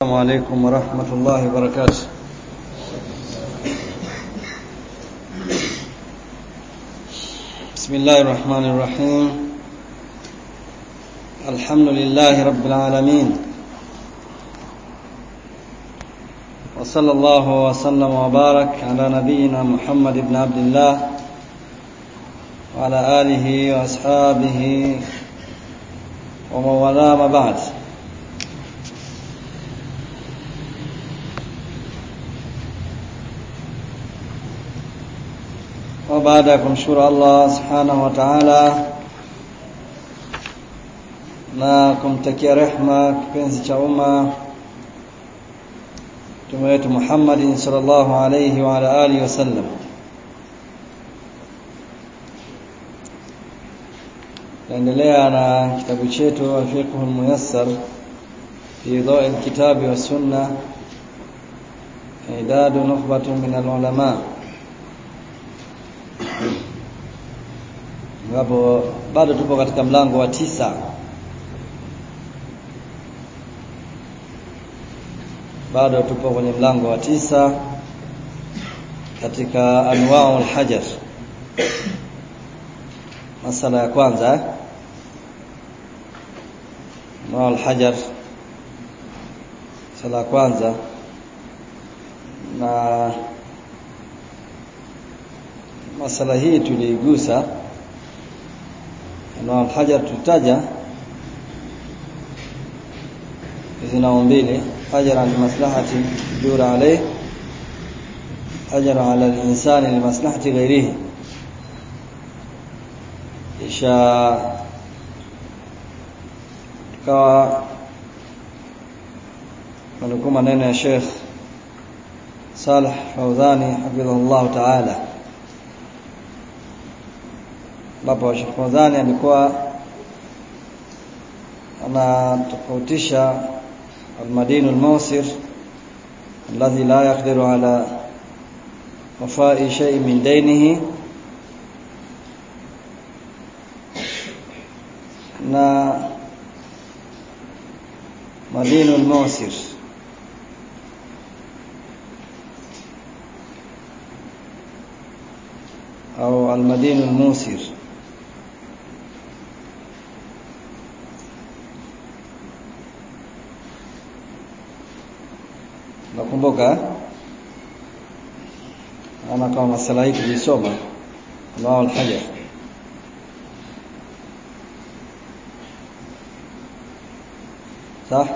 السلام عليكم ورحمة الله وبركاته بسم الله الرحمن الرحيم الحمد لله رب العالمين وصلى الله وسلم وبارك على نبينا محمد بن عبد الله وعلى آله وأصحابه ومن والاه ما بعد baada ya kumshukuru Allah subhanahu wa ta'ala na kumtakia rehma kipenzi cha umma mtume wetu Muhammad sallallahu alayhi wa ala alihi wasallam naendelea na kitabu chetu al-fiqh al-muyassar fi dhawi al-kitabi wa sunna idadu nukhbatun min al-ulama ambapo bado tupo katika mlango wa tisa bado tupo kwenye mlango wa tisa katika anwa'u al-hajar masala ya kwanza anwa'u al-hajar sala ya kwanza na masala hii tuliigusa na hajar tutaja zina mbili hajar al maslahati jura alayh hajar ala al insani li maslahati ghayrihi isha kawa manukuu maneno ya Sheikh Saleh Fawzani hafidhahullah ta'ala ambapo Sheikh Fawzani alikuwa anatofautisha almadinu almusir alladhi la yaqdiru ala wafai shay min dainihi na madinu almusir au almadinu almusir nakumbuka ama kama masala hii tulisoma Allahu al-hajar صح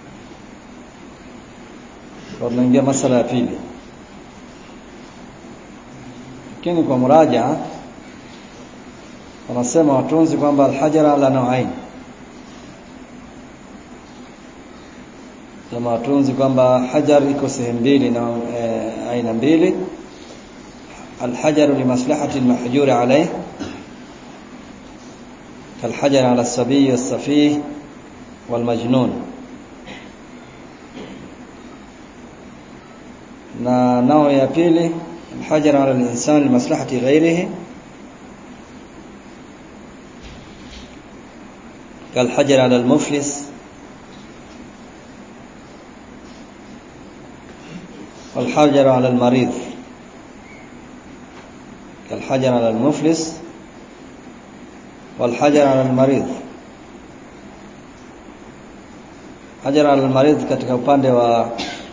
tunaingia masala ya pili lakini kwa muraja wanasema watunzi kwamba al-hajara la nauain na watunzi kwamba hajar iko sehemu mbili na e, aina mbili الحجر لمصلحة المحجور عليه كالحجر على الصبي والسفيه والمجنون na nao ya pili الحجر على الإنسان لمصلحة غيره كالحجر على المفلس والحجر على المريض كالحجر على المفلس والحجر على المريض hajar al-marid katika upande wa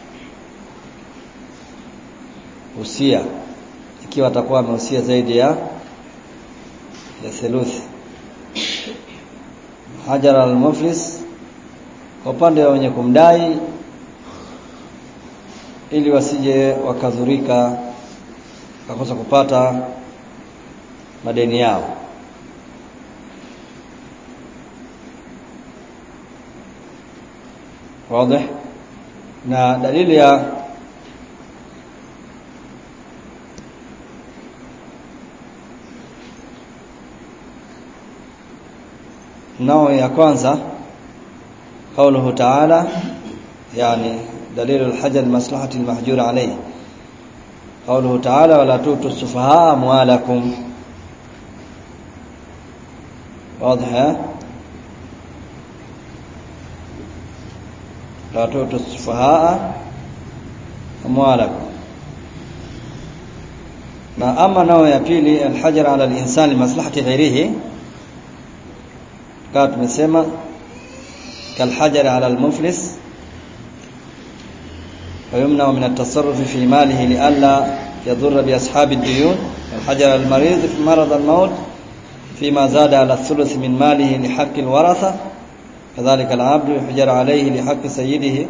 usia ikiwa atakuwa amehusia zaidi ya ya theluthi hajar al-muflis kwa upande wa wenye kumdai ili wasije wakadhurika kakosa kupata madeni yao wazi na dalili ya nao ya kwanza قوله تعالى يعني دليل الحجر المصلحة المحجور عليه قوله تعالى ولا تؤتوا السفهاء أموالكم واضح la tu'tu sufahaa amwalakum na ama nao ya pili alhajar ala alinsani maslahati ghairihi kama tumesema kalhajar ala almuflis ويمنع من التصرف في ماله لئلا يضر بأصحاب الديون الحجر المريض في مرض الموت فيما زاد على الثلث من ماله لحق الورثة كذلك العبد يحجر عليه لحق سيده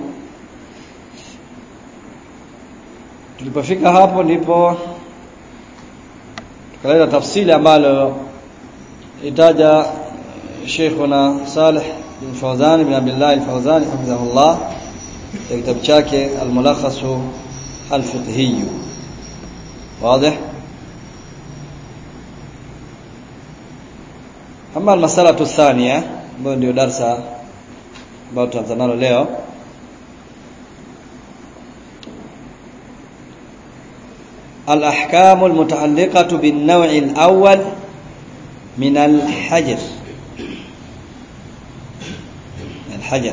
tulipofika hapo ndipo tukaleta tafsili ambalo itaja Sheikhuna Saleh bin Fawzan bin Abdullah al-Fawzan hafidhahullah katika kitabu chake al-Mulakhas al-Fiqhi wazi ama masala thania ambayo ndio darsa ambayo tutaanza nalo leo الأحكام المتعلقة بالنوع الأول من الحجر الحجر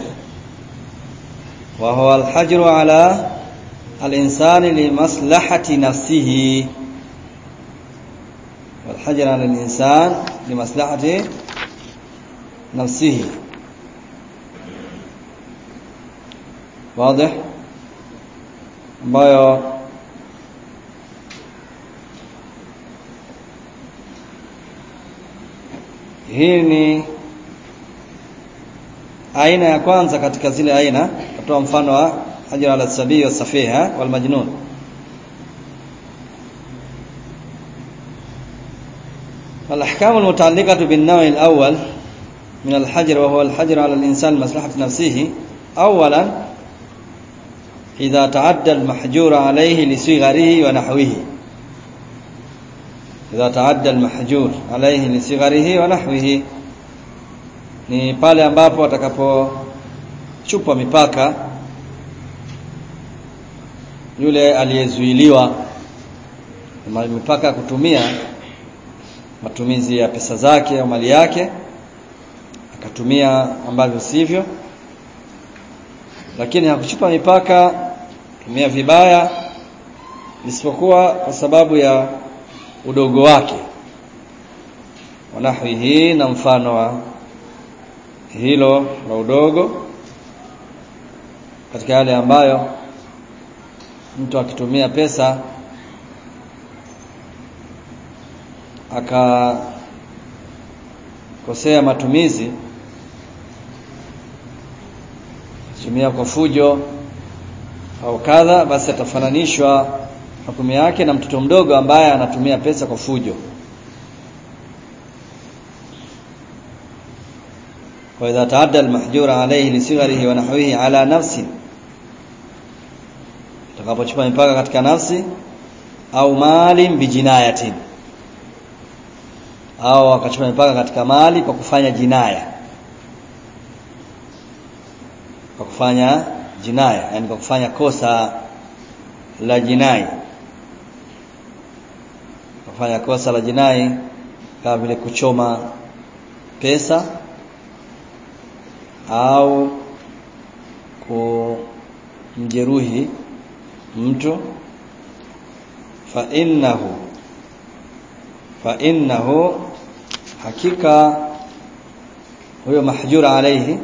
وهو الحجر على الإنسان لمصلحة نفسه والحجر على الإنسان لمصلحة نفسه واضح ambayo hii ni aina ya kwanza katika zile aina kutoa mfano wa hajra ala sabii wa safiha wal majnun الأحكام المتعلقة بالنوع الأول من الحجر وهو الحجر على الإنسان لمصلحة نفسه أولا إذا تعدى المحجور عليه لصغره ونحوه إذا تعدى المحجور عليه لصغره ونحوه ni pale ambapo atakapochupa mipaka yule aliyezuiliwa mipaka kutumia matumizi ya pesa zake au mali yake akatumia ambavyo sivyo lakini hakuchupa mipaka tumia vibaya isipokuwa kwa sababu ya udogo wake wanahwi hii na mfano wa hilo la udogo katika yale ambayo mtu akitumia pesa akakosea matumizi tumia kwa fujo au kadha basi atafananishwa hukumu yake na mtoto mdogo ambaye anatumia pesa kwa fujo وإذا تعدى المحجور عليه لصغره ونحوه على نفسه takapochupa mipaka katika nafsi au mali bijinayatin au akachupa mipaka katika mali kwa kufanya jinaya kwa kufanya jinaya yani kwa kufanya kosa la jinai kwa kufanya kosa la jinai kama vile kuchoma pesa au kumjeruhi mtu fa innahu fa innahu hakika huyo mahjura alaihi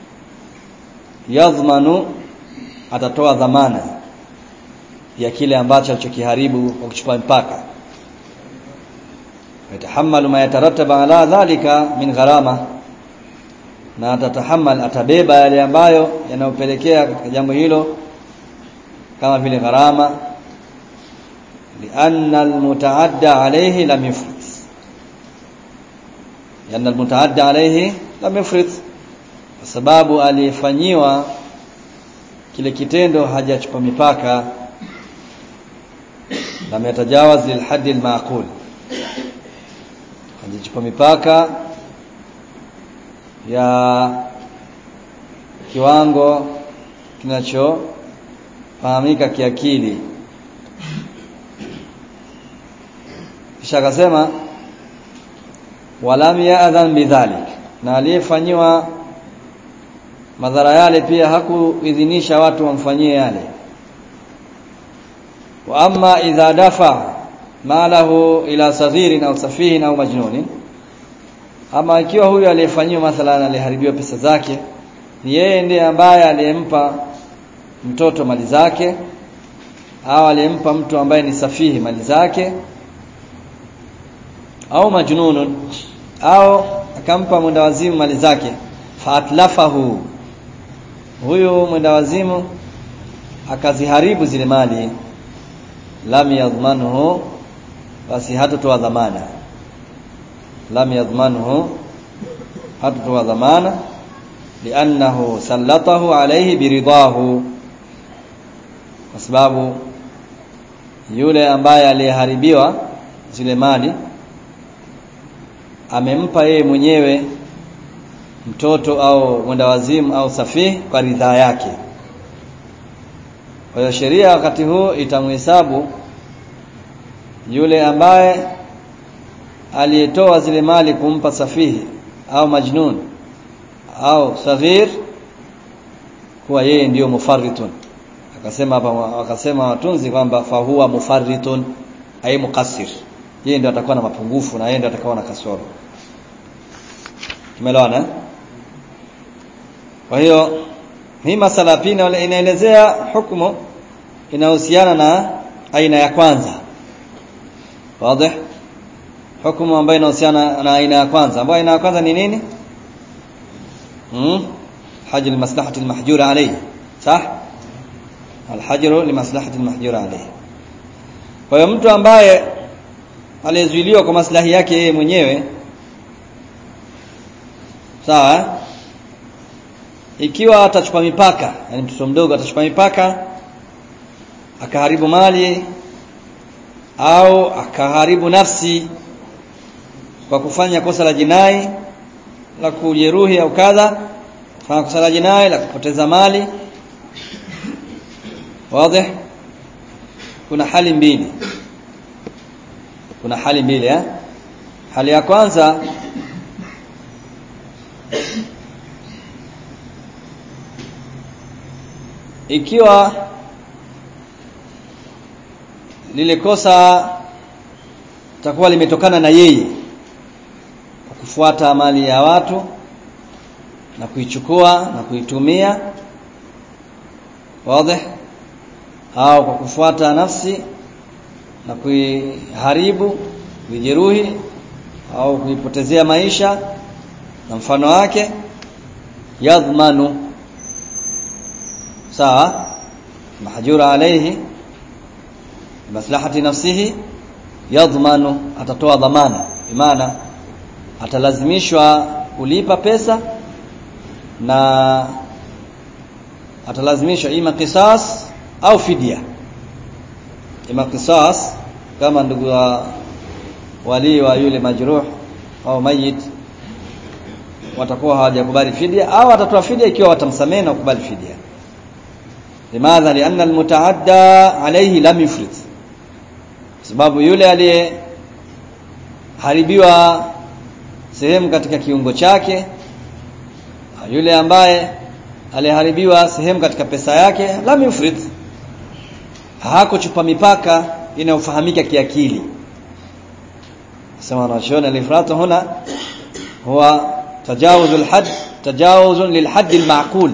yadhmanu atatoa dhamana ya kile ambacho alichokiharibu kwa kuchupa mpaka yatahamalu ma yatarattaba ala dhalika min gharama na atatahamal atabeba yale ambayo yanayopelekea katika jambo hilo kama vile gharama lianna almutaadda alayhi lam yufrit lianna almutaadda alayhi lam yufrit kwa sababu alifanyiwa kile kitendo hajachupa mipaka lam yatajawaz lilhaddi almaqul hajachupa mipaka ya kiwango kinachofahamika kiakili kisha akasema walam ya'dhan bidhalik na aliyefanyiwa madhara yale pia hakuidhinisha watu wamfanyie yale wa amma idha dafa malahu ila saghirin au safihin au majnunin ama ikiwa huyu aliyefanyiwa mathalan aliharibiwa pesa zake ni yeye ndiye ambaye aliyempa mtoto mali zake au aliyempa mtu ambaye ni safihi mali zake au majnunun au akampa mwenda wazimu mali zake faatlafahu huyu mwenda wazimu akaziharibu zile mali lam yadhmanhu basi hatotoa dhamana lam yadhmanhu hatotoa dhamana liannahu sallatahu alayhi biridahu kwa sababu yule ambaye aliyeharibiwa zile mali amempa yeye mwenyewe mtoto au mwendawazimu au safihi kwa ridhaa yake kwa hiyo sheria wakati huu itamhesabu yule ambaye aliyetoa zile mali kumpa safihi au majnun au saghir kuwa yeye ndiyo mufarritun akasema hapa wakasema watunzi kwamba fahuwa mufarritun ay muqassir yeye ndio atakuwa na mapungufu na yeye ndio atakuwa na kasoro tumeelewana kwa hiyo hii masala pia inaelezea hukumu inahusiana na aina ya kwanza wazi hukumu ambayo inahusiana na aina ya kwanza ambayo aina ya kwanza ni nini hmm hajr maslahati almahjura alayhi sah alhajru limaslahati almahjura alayhi kwa hiyo mtu ambaye aliyezuiliwa kwa maslahi yake yeye mwenyewe sawa ikiwa atachupa mipaka yani mtoto mdogo atachupa mipaka akaharibu mali au akaharibu nafsi kwa kufanya kosa la jinai la kujeruhi au kadha kufanya kosa la jinai la kupoteza mali wazi kuna hali mbili kuna hali mbili eh hali ya kwanza ikiwa lile kosa takuwa limetokana na yeye kwa kufuata mali ya watu na kuichukua na kuitumia wazi au kwa kufuata nafsi na kuiharibu kuijeruhi au kuipotezea maisha na mfano wake yadhmanu sawa mahjura alayhi maslahati nafsihi yadhmanu atatoa dhamana maana atalazimishwa kulipa pesa na atalazimishwa ima qisas au fidia ima qisas kama ndugu wa wali wa yule majruh au mayit watakuwa hawajakubali fidia au atatoa fidia ikiwa watamsamehe na kukubali fidia limadha lianna almutaadda alayhi lam yufrid sababu yule aliyeharibiwa sehemu katika kiungo chake yule ambaye aliharibiwa sehemu katika pesa yake lam yufrid hakuchupa mipaka inayofahamika kiakili sema wanachoona alifratu huna huwa tajawuz alhad tajawuz lilhad almaqul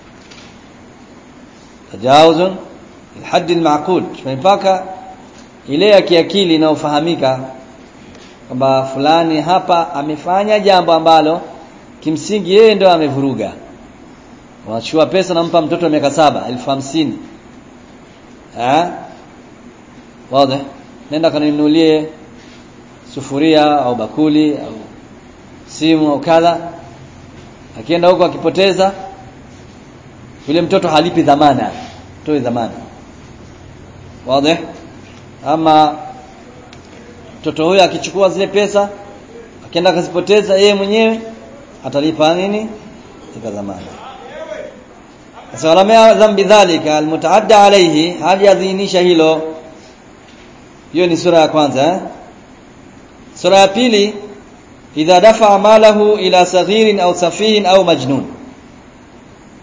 tajawuz lilhad almaqul mipaka ile ya kiakili inayofahamika kwamba fulani hapa amefanya jambo ambalo kimsingi yeye ndio amevuruga wanachukua pesa nampa mtoto wa miaka saba elfu hamsini eh wazi nenda kaninunulie sufuria au bakuli au simu au kadha akienda huko akipoteza yule mtoto halipi dhamana toe dhamana wazi ama mtoto huyo akichukua zile pesa akienda akazipoteza yeye mwenyewe atalipa nini tika dhamana sasa walamea dhambi dhalika almutaadda alayhi hali yadhinisha hilo hiyo ni sura ya kwanza eh? sura ya pili idha dafa malahu ila saghirin au safihin au majnun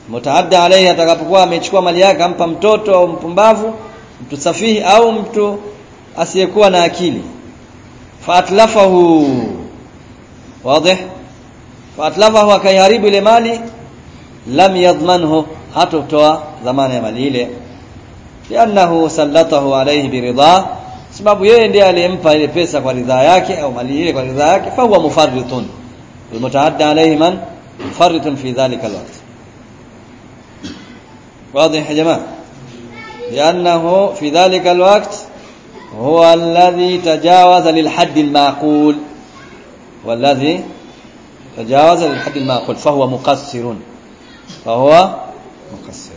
mutaadda alayhi atakapokuwa amechukua mali yake ampa mtoto au mpumbavu mtu safihi au mtu asiyekuwa na akili faatlafahu wazi faatlafahu akaiharibu ile mali lam yadmanhu hatotoa dhamana ya mali ile liannahu sallatahu alayhi biridha sababu yeye ndiye aliyempa ile pesa kwa ridhaa yake au mali ile kwa ridhaa yake fa huwa mufarritun almutaadda alayhi man mufarritun fi dhalika alwaqt واضح يا جماعه لانه في ذلك الوقت هو الذي تجاوز للحد المعقول والذي تجاوز للحد المعقول فهو مقصر فهو مقصر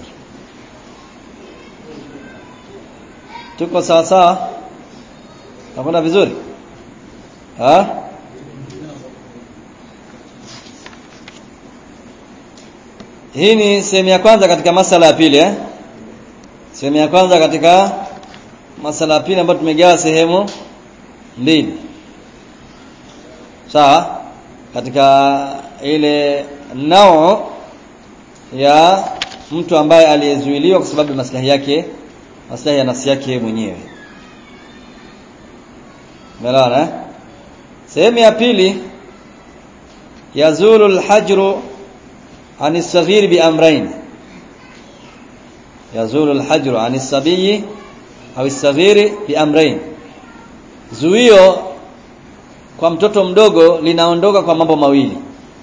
tuko sawa sawa nakwenda vizuri ha hii ni sehemu ya kwanza katika masala ya pili eh sehemu ya kwanza katika masala ya pili ambayo tumegawa sehemu mbili sawa katika ile nao ya mtu ambaye aliyezuiliwa kwa sababu ya maslahi yake maslahi ya nafsi yake mwenyewe Umeelewana eh? Sehemu ya pili yazulu al-hajru عن الصغير بأمرين يزول الحجر عن الصبي أو الصغير بأمرين zuio kwa mtoto mdogo linaondoka kwa mambo mawili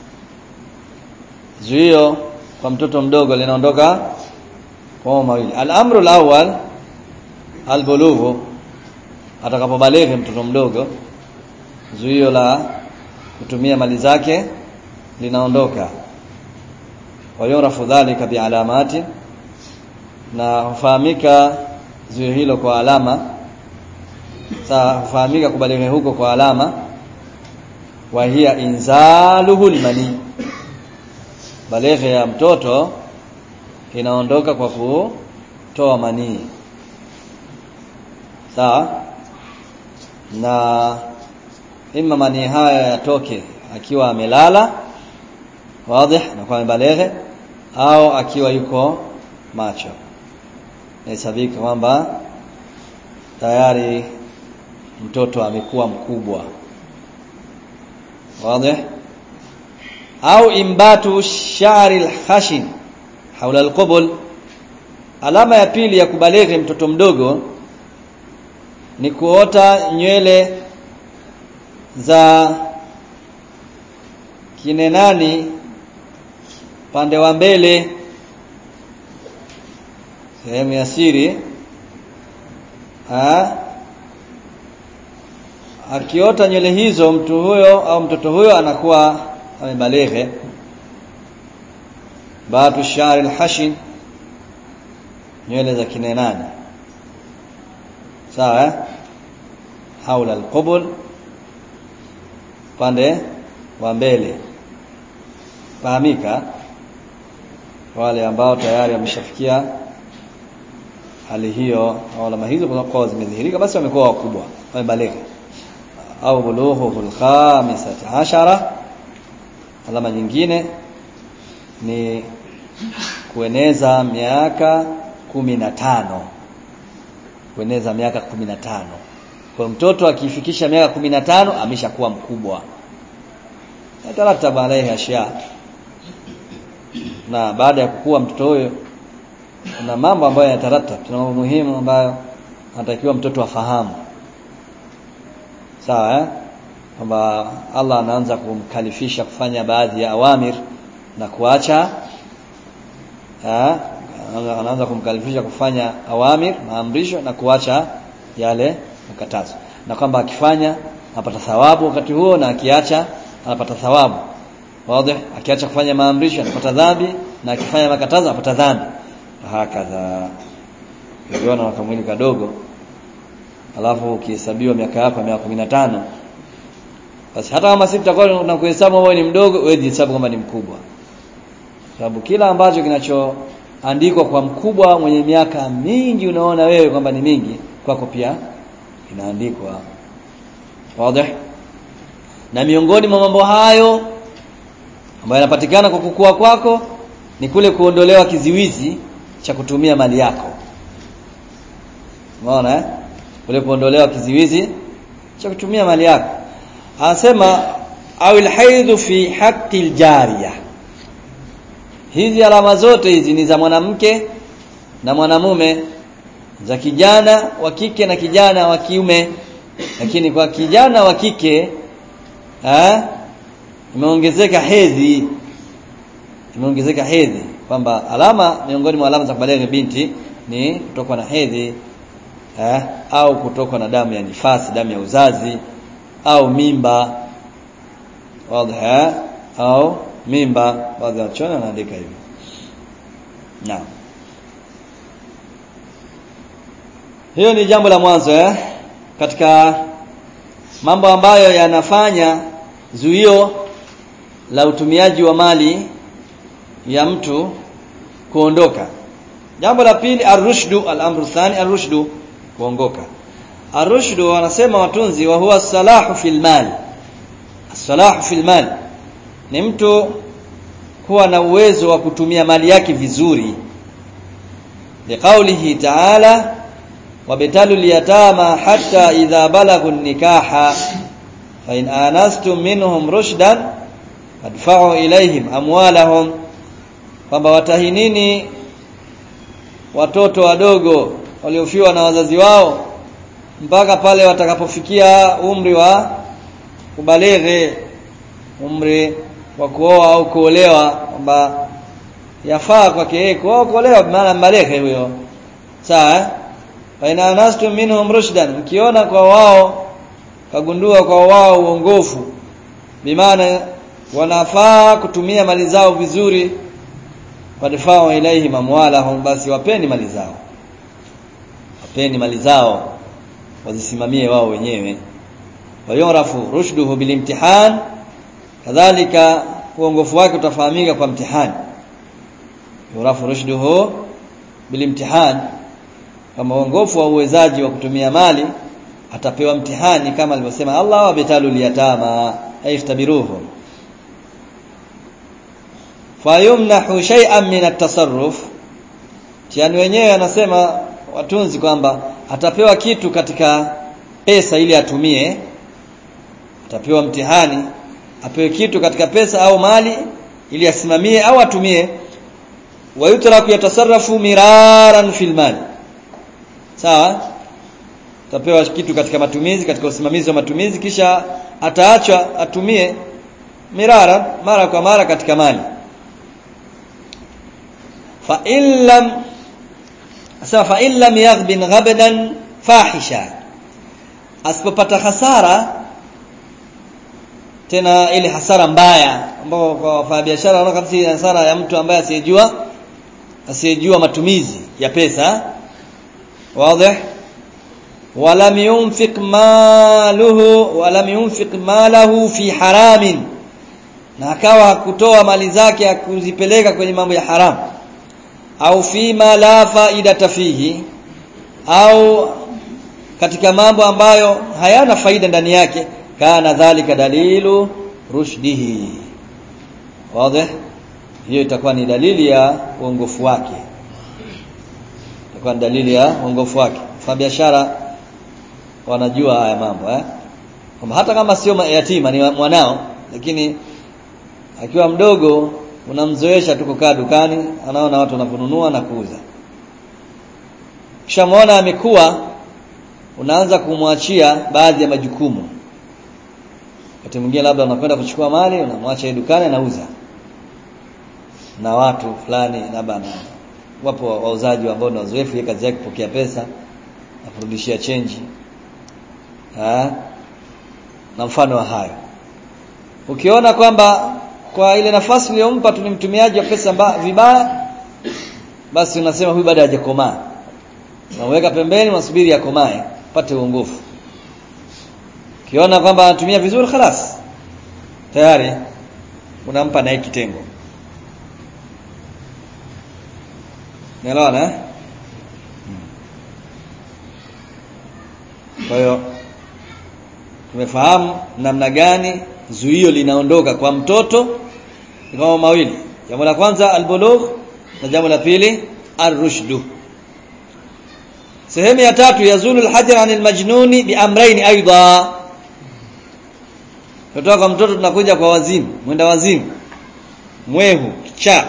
zuio kwa mtoto mdogo linaondoka kwa mambo mawili al-amru al-awwal al-bulughu atakapobalighi mtoto mdogo zuio la kutumia mali zake linaondoka wayurafu dhalika bialamati na hufahamika zuio hilo kwa alama saa hufahamika kubalighi huko kwa alama wa hiya inzaluhu almani balighi ya mtoto inaondoka kwa kutoa manii sawa na ima manii haya yatoke akiwa amelala wazi na kwa amebalighi au akiwa yuko macho inahesabika kwamba tayari mtoto amekuwa mkubwa wazi au imbatu shari alkhashin haula alqubul alama ya pili ya kubalighi mtoto mdogo ni kuota nywele za kinenani pande wa mbele sehemu ya siri ha? akiota nywele hizo mtu huyo au mtoto huyo anakuwa amebalighe batu shari alhashin nywele za kinenani sawa eh? haula alqubul pande wa mbele fahamika wale ambao tayari wameshafikia hali hiyo au alama hizo kwa zimedhihirika basi wamekuwa wakubwa wamebaligha au bulughu al-khamisati ashara alama nyingine ni kueneza miaka kumi na tano kueneza miaka kumi na tano kwa mtoto akifikisha miaka kumi na tano ameshakuwa mkubwa yatarataba alaihi ashya na baada ya kukua mtoto huyo kuna mambo ambayo yanataratab tuna mambo muhimu ambayo anatakiwa mtoto afahamu sawa eh kwamba Allah anaanza kumkalifisha kufanya baadhi ya awamir na kuacha eh anaanza kumkalifisha kufanya awamir maamrisho na kuacha yale makatazo na kwamba akifanya anapata thawabu wakati huo na akiacha anapata thawabu wazi akiacha kufanya maamrisho anapata dhambi na akifanya makatazo anapata dhambi hakadha ukiona na kamwili kadogo alafu ukihesabiwa miaka yako miaka 15 basi hata kama sisi tutakuwa tunakuhesabu wewe ni mdogo wewe jihesabu kama ni mkubwa sababu kila ambacho kinachoandikwa kwa mkubwa mwenye miaka mingi unaona wewe kwamba ni mingi kwako pia inaandikwa wazi na miongoni mwa mambo hayo ambayo yanapatikana kwa kukua kwako ni kule kuondolewa kiziwizi cha kutumia mali yako umeona eh kule kuondolewa kiziwizi cha kutumia mali yako anasema au alhaidhu fi haqqi aljariya hizi alama zote hizi ni za mwanamke na mwanamume za kijana wa kike na kijana wa kiume lakini kwa kijana wa kike eh imeongezeka hedhi imeongezeka hedhi kwamba alama miongoni mwa alama za kubaleghe binti ni kutokwa na hedhi eh, au kutokwa na damu ya nifasi damu ya uzazi au mimba wazi eh, au mimba baadhi ya wachona wanaandika hivyo naam hiyo ni jambo la mwanzo eh katika mambo ambayo yanafanya zuio la utumiaji wa mali ya mtu kuondoka jambo la pili arushdu al-amru thani arushdu kuongoka arushdu wanasema watunzi wa huwa salahu fil mal salahu fil mal ni mtu kuwa na uwezo wa kutumia mali yake vizuri liqaulihi ta'ala wabtalu liyatama hatta idha balagu nikaha fa in anastum minhum rushdan fadfa'u ilayhim amwalahum kwamba watahinini watoto wadogo waliofiwa na wazazi wao mpaka pale watakapofikia umri wa kubaleghe umri wa kuoa au kuolewa kwamba yafaa kwake yeye kuoa kuolewa maana mbaleghe huyo sawa fa ina anastum minhum rushdan mkiona kwa wao kagundua kwa wao uongofu bimaana wanafaa kutumia mali zao vizuri wadfa'u ilaihim amwalahum basi wapeni mali zao wapeni mali zao wazisimamie wao wenyewe wayurafu rushduhu bilimtihan kadhalika uongofu wake utafahamika kwa mtihani yurafu rushduhu bilimtihan kama uongofu wa uwezaji wa kutumia mali atapewa mtihani kama alivyosema Allah wabitalu liyatama ayftabiruhum fayumnahu shay'an min at-tasarruf yani wenyewe anasema watunzi kwamba atapewa kitu katika pesa ili atumie atapewa mtihani apewe kitu katika pesa au mali ili asimamie au atumie wayutraku yatasarrafu miraran fil mali sawa atapewa kitu katika matumizi katika usimamizi wa matumizi kisha ataachwa atumie mirara mara kwa mara katika mali fa illam asema fa illam yaghbin ghabdan fahisha asipopata hasara tena ile hasara mbaya ambao kwa wafanyabiashara wanaona kabisa hasara ya mtu ambaye asiyejua asiyejua matumizi ya pesa wazi walam yunfiq maluhu walam yunfiq malahu fi haramin na akawa hakutoa mali zake akuzipeleka kwenye mambo ya haramu au fima la faida fihi au katika mambo ambayo hayana faida ndani yake kana dhalika dalilu rushdihi wazi hiyo itakuwa ni dalili ya uongofu wake itakuwa ni dalili ya uongofu wake kwa biashara wanajua haya mambo eh kwamba hata kama sio yatima ni mwanao lakini akiwa mdogo unamzoesha tu kukaa dukani anaona watu wanaponunua na kuuza kisha muona amekuwa unaanza kumwachia baadhi ya majukumu wakati mwingine labda unakwenda kuchukua mali unamwacha dukani anauza na watu fulani labda na wapo wauzaji ambao ni wazoefu yeye kazi yake kupokea pesa na kurudishia chenji ha? na mfano wa hayo ukiona kwamba kwa ile nafasi uliyompa tu ni mtumiaji wa pesa mba, vibaya basi unasema huyu bado hajakomaa unaweka pembeni unasubiri akomae pate uongofu ukiona kwamba anatumia vizuri khalas tayari unampa naye kitengo Unaelewana eh? Kwa hiyo tumefahamu namna gani zuio linaondoka kwa mtoto ni kama mawili jambo la kwanza albulugh na jambo la pili arrushdu sehemu ya tatu yazulu alhajar anil majnuni biamrayn aidha kutoka kwa mtoto tunakuja kwa wazimu mwenda wazimu mwehu kichaa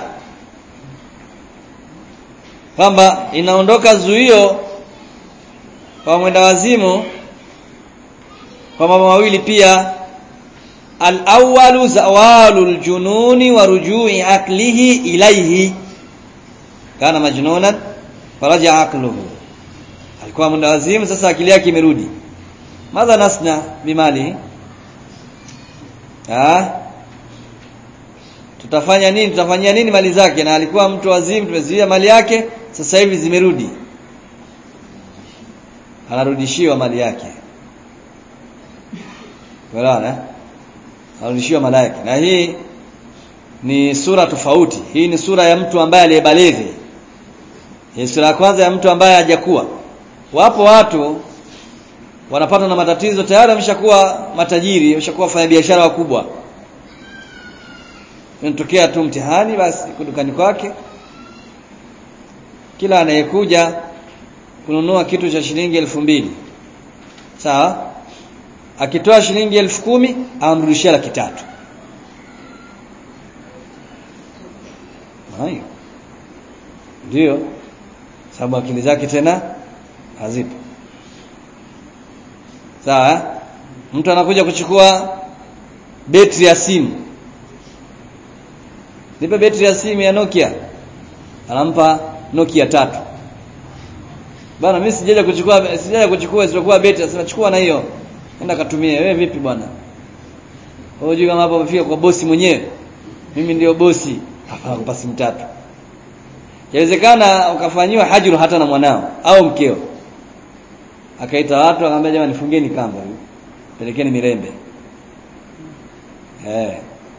kwamba inaondoka zuio kwa mwenda wazimu kwa mambo mawili pia al-awwalu zawalu al-jununi wa rujui aklihi ilayhi kana majnunan faraja aqluhu alikuwa mwenda wazimu sasa akili yake imerudi madha nasna bimali ah tutafanya nini tutafanyia nini mali zake na alikuwa mtu wazimu tumezuia mali yake sasa hivi zimerudi anarudishiwa mali yake Unaona? Anarudishiwa mali yake. Na hii ni sura tofauti. Hii ni sura ya mtu ambaye aliyebaleghe. Hii sura ya kwanza ya mtu ambaye hajakuwa. Wapo watu wanapata na matatizo tayari wameshakuwa matajiri, wameshakuwa wafanya biashara wakubwa. Inatokea tu mtihani basi dukani kwake. Kila anayekuja kununua kitu cha shilingi elfu mbili sawa akitoa shilingi elfu kumi amrudishia laki tatu hayo ndio sababu akili zake tena hazipo sawa mtu anakuja kuchukua betri ya simu nipe betri ya simu ya Nokia anampa Nokia tatu bana mimi sijaja kuchukua sijaja kuchukua isipokuwa betri sasa chukua na hiyo enda katumie wewe vipi bwana unajua kama hapo umefika kwa bosi mwenyewe mimi ndio bosi hapa kupa simu tatu Yawezekana ukafanyiwa hajru hata na mwanao au mkeo. Akaita watu akamwambia jamani fungeni kamba hiyo. Pelekeni mirembe. Eh.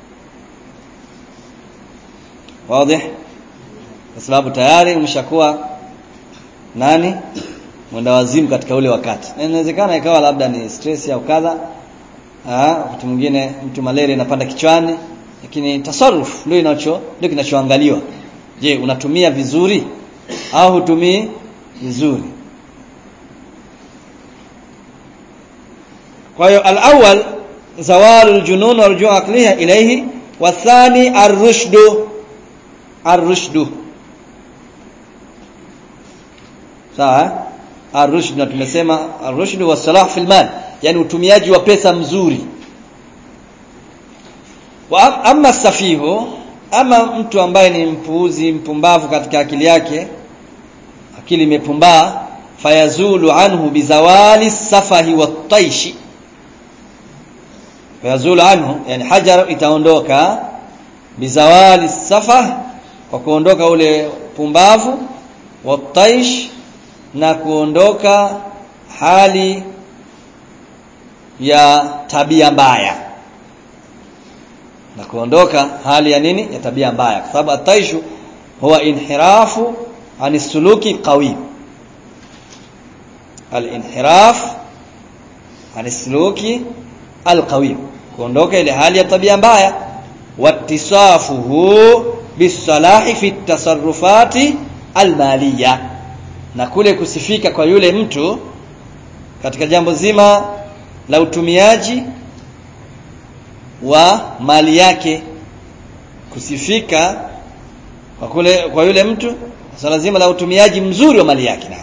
Wazi? Kwa sababu tayari umeshakuwa nani? Mwenda wazimu katika ule wakati. Na inawezekana ikawa labda ni stress au kadha. Ah, wakati mwingine mtu malaria inapanda kichwani, lakini tasarruf ndio inacho ndio kinachoangaliwa. Je, unatumia vizuri au hutumii vizuri? Kwa hiyo al-awwal zawalu al-junun wa rujuu aqliha ilayhi wa thani ar-rushdu ar-rushdu sawa ar-rushd na tumesema ar-rushd wa salah fil mal yani utumiaji wa pesa mzuri wa amma safihu ama mtu ambaye ni mpuuzi mpumbavu katika akili yake akili imepumbaa fayazulu anhu bizawali safahi wataishi fayazulu anhu yani hajar itaondoka bizawali safah kwa kuondoka ule pumbavu wataish na kuondoka hali ya tabia mbaya na kuondoka hali ya nini ya tabia mbaya kwa sababu ataishu huwa inhirafu ani suluki qawi al-inhiraf ani suluki al-qawi kuondoka ile hali ya tabia mbaya wattisafuhu bisalahi fi tasarrufati almaliya na kule kusifika kwa yule mtu katika jambo zima la utumiaji wa mali yake kusifika kwa kule kwa yule mtu swala zima la utumiaji mzuri wa mali yake na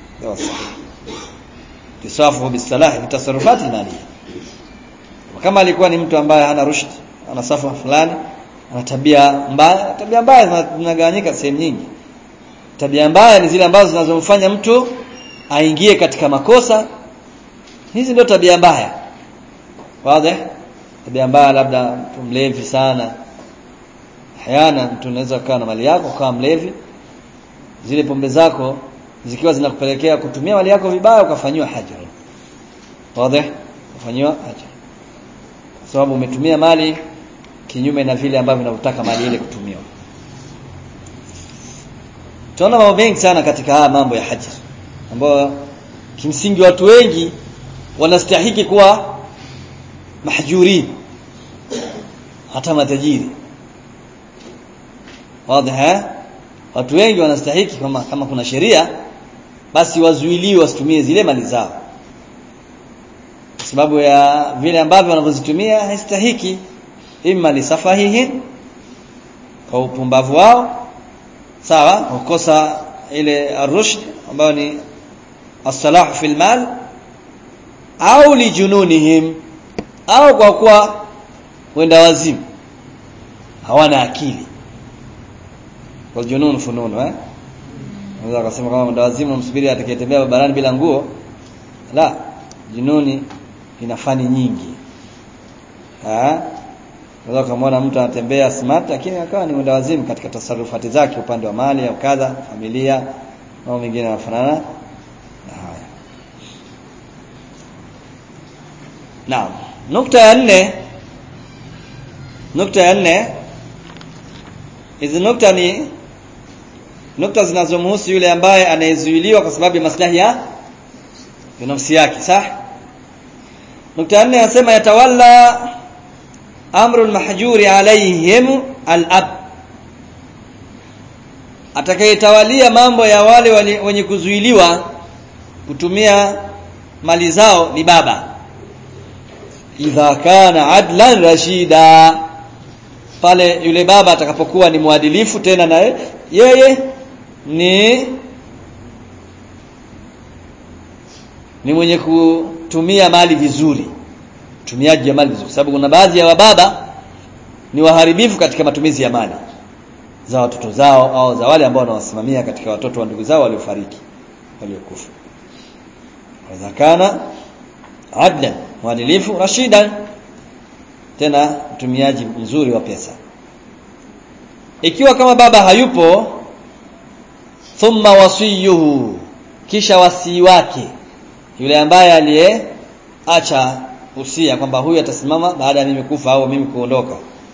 tisafu bisalah bitasarrufat mali kama alikuwa ni mtu ambaye hana rushd ana safa fulani ana tabia mbaya tabia mbaya zinagawanyika sehemu nyingi tabia mbaya ni zile ambazo zinazomfanya mtu aingie katika makosa hizi ndio tabia mbaya wazi tabia mbaya labda mtu mlevi sana hayana mtu unaweza kukaa na mali yako ukawa mlevi zile pombe zako zikiwa zinakupelekea kutumia mali yako vibaya ukafanyiwa hajar wazi ukafanyiwa hajar kwa sababu umetumia mali kinyume na vile ambavyo unavyotaka mali ile kutumiwa tunaona mambo mengi sana katika haya mambo ya hajar ambayo kimsingi watu wengi wanastahiki kuwa mahjurin hata matajiri wazi eh watu wengi wanastahiki kama kama kuna sheria basi wazuiliwe wasitumie zile mali zao kwa sababu ya vile ambavyo wanavyozitumia haistahiki imma lisafahihin kwa upumbavu wao sawa kukosa ile arushd ambayo ni as-salah fil mal au lijununihim au kwa kuwa wenda wazimu hawana akili kwa junun fununu eh unaweza kusema kama wenda wazimu msubiri atakayetembea barabarani bila nguo la jununi ina fani nyingi eh unaweza kumwona mtu anatembea smart lakini akawa ni wenda wazimu katika tasarufati zake upande wa mali au kadha familia au mengine yanafanana na haya Naam. Nukta ya nne nukta ya nne hizi nukta ni nukta zinazomhusu yule ambaye anayezuiliwa kwa sababu ya maslahi ya binafsi yake sah nukta ya nne anasema yatawalla amru almahjuri alaihim alab atakayetawalia mambo ya wale wenye kuzuiliwa kutumia mali zao ni baba idha kana adlan rashida pale yule baba atakapokuwa ni mwadilifu tena na yeye ni ni mwenye kutumia mali vizuri utumiaji wa mali vizuri sababu kuna baadhi ya wababa ni waharibifu katika matumizi ya mali za watoto zao au za wale ambao wanawasimamia katika watoto wa ndugu zao waliofariki waliokufa idha kana adlan mwadilifu rashidan tena mtumiaji mzuri wa pesa ikiwa kama baba hayupo thumma wasiyuhu kisha wasii wake yule ambaye aliyeacha usia kwamba huyu atasimama baada ya mimi kufa au mimi kuondoka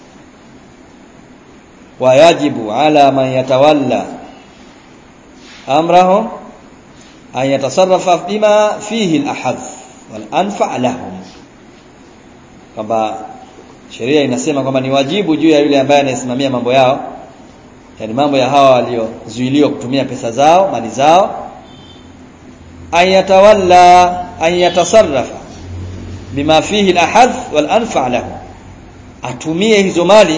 wayajibu ala man yatawalla amrahum an yatasarrafa bima fihi al-ahadh wal anfa lahum kwamba sheria inasema kwamba ni wajibu juu ya yule ambaye anayesimamia mambo yao yani mambo ya hawa waliozuiliwa kutumia pesa zao mali zao ayatawalla ayatasarrafa bima fihi alahadh wal anfa lahu atumie hizo mali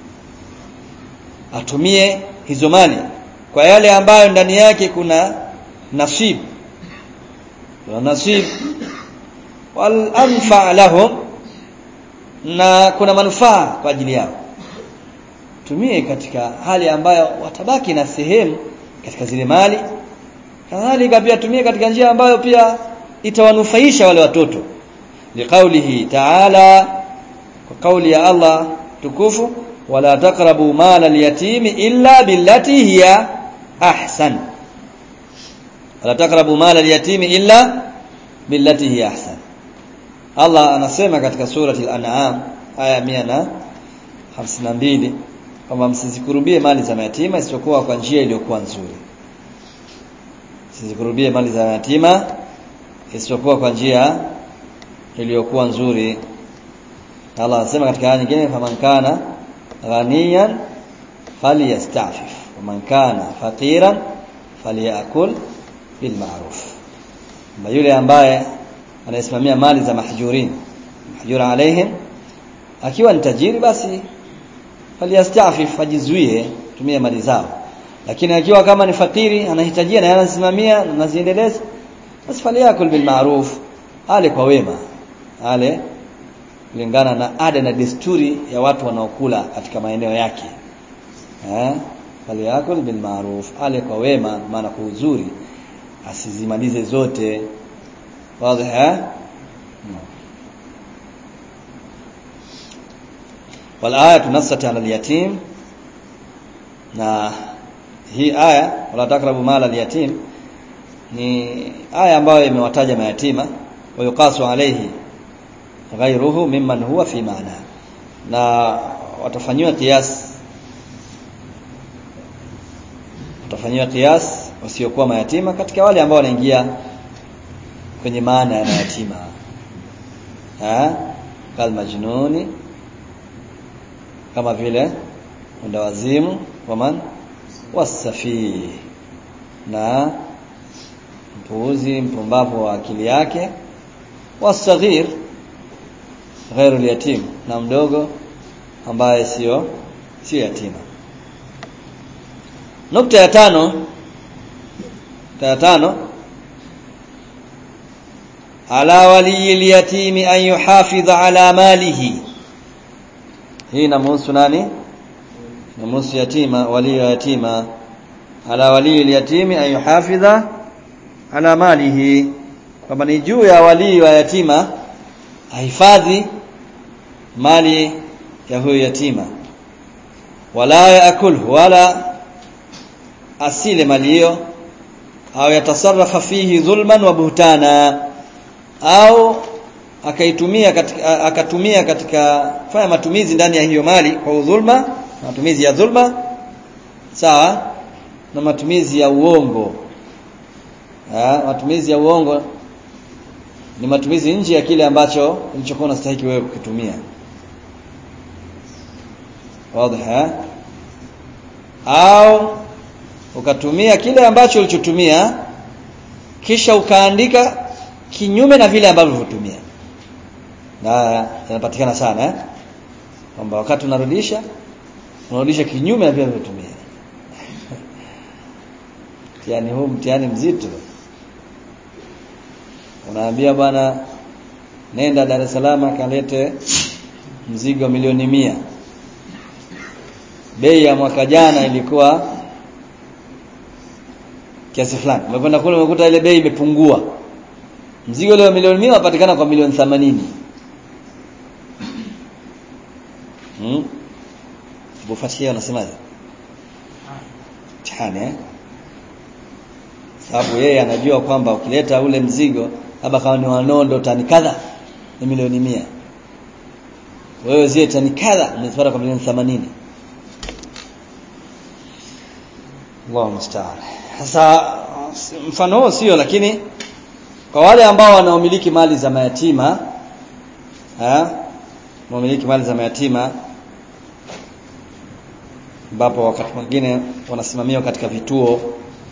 atumie hizo mali kwa yale ambayo ndani yake kuna nasib kuna nasib wal anfa lahum na kuna manufaa kwa ajili yao tumie katika hali ambayo watabaki na sehemu katika zile mali kadhalika pia tumie katika njia ambayo pia itawanufaisha wale watoto liqaulihi ta'ala kwa kauli ya Allah tukufu wala taqrabu mala al-yatimi illa billati hiya ahsan wala taqrabu mala al-yatimi illa billati hiya ahsan Allah anasema katika surati al-an'am aya 152 kwamba msizikurubie mali za mayatima isipokuwa kwa njia iliyokuwa nzuri msizikurubie mali za mayatima isipokuwa kwa njia iliyokuwa nzuri Allah anasema katika aya nyingine faman kana ghaniyan falyastafif waman kana faqiran falyakul bil ma'ruf yule ambaye anayesimamia mali za mahjurin mahjura alaihim akiwa ni tajiri basi faliyastafif ajizuie tumia mali zao lakini akiwa kama ni fakiri anahitajia na anasimamia na anaziendeleza basi faliyakul bil ma'ruf ale kwa wema ale kulingana na ada na desturi ya watu wanaokula katika maeneo yake eh faliyakul bil ma'ruf ale kwa wema maana kwa uzuri asizimalize zote wazi eh والآية نصت على اليتيم na hii aya wala takrabu mala al-yatim ni aya ambayo imewataja mayatima wa yuqasu alayhi ghayruhu mimman huwa fi maana na watafanyiwa kias watafanyiwa kias wasiokuwa mayatima katika wale ambao wanaingia kwenye maana ya mayatima ha kal majnuni kama vile mwendawazimu waman wasafih na mpuuzi mpumbavu wa akili yake wasaghir ghairu yatim na mdogo ambaye sio sio yatima nukta ya tano nukta ya tano ala waliyi lyatimi an yuhafidha ala malihi hii inamhusu nani inamhusu yatima wali wa yatima ala waliyi lyatimi an yuhafidha ala malihi kwamba ni juu ya walii wa yatima ahifadhi mali ya huyo yatima wala yaakul wala asile mali hiyo au yatasarrafa fihi dhulman wa buhtana au akaitumia katika akatumia katika fanya matumizi ndani ya hiyo mali kwa udhulma matumizi ya dhulma sawa na matumizi ya uongo ha, matumizi ya uongo ni matumizi nje ya kile ambacho ulichokuwa unastahili wewe kukitumia wazi au ukatumia kile ambacho ulichotumia kisha ukaandika kinyume na vile ambavyo ulitumia na yanapatikana sana eh kwamba wakati unarudisha unarudisha kinyume na vile ulivyotumia mtihani huu mtihani mzito unaambia bwana nenda Dar es Salaam kalete mzigo milioni mia bei ya mwaka jana ilikuwa kiasi fulani umekwenda kule umekuta ile bei imepungua mzigo leo milioni mia unapatikana kwa milioni 80 hmm bufatia unasemaje mtihani eh sababu yeye anajua kwamba ukileta ule mzigo labda kama ni wanondo tani kadha ni milioni mia wewe zile tani kadha umezipata kwa milioni 80 Allahu musta'an sasa mfano huo sio lakini kwa wale ambao wanaomiliki mali za mayatima eh wanaomiliki mali za mayatima ambapo wakati mwingine wanasimamiwa katika vituo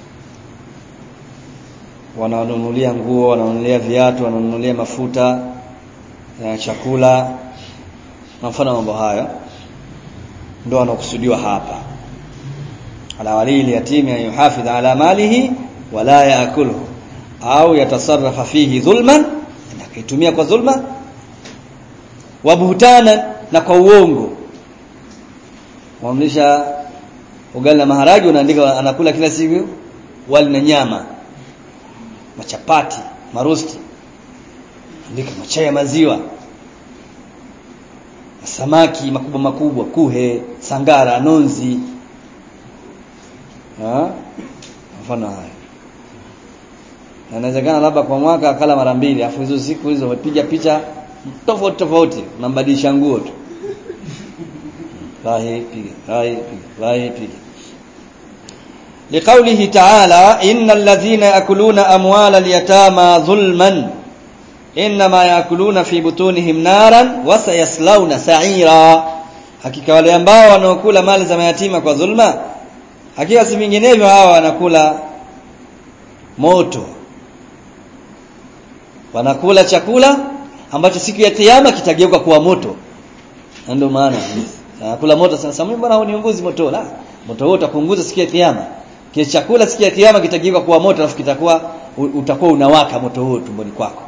wananunulia nguo wananunulia viatu wananunulia mafuta ya chakula na mfano mambo hayo ndio wanakusudiwa hapa ala wali yatimi an yuhafidh ala malihi wala yaakuluhu au yatasarrafa fihi dhulman akaitumia kwa dhulma wa buhtana na kwa uongo wamlisha ugali na maharagi unaandika anakula kila siku wali na nyama machapati marosti andika machai ya maziwa samaki makubwa makubwa kuhe sangara nonzi ha mfano haya na inawezekana labda kwa mwaka akala mara mbili afu hizo siku hizo umepiga picha tofauti tofauti unambadilisha nguo tu lahi piga lahi piga lahi piga لقوله تعالى إن الذين يأكلون أموال اليتامى ظلما إنما يأكلون في بطونهم نارا وسيصلون سعيرا hakika wale ambao wanaokula mali za mayatima kwa dhulma hakika si vinginevyo hawa wanakula moto wanakula chakula ambacho siku ya kiyama kitageuka kuwa moto ndio maana anakula moto sasa mimi bwana uniunguzi moto la moto huo utapunguza siku ya kiyama kile chakula siku ya kiyama kitageuka kuwa moto alafu kitakuwa utakuwa unawaka moto huo tumboni kwako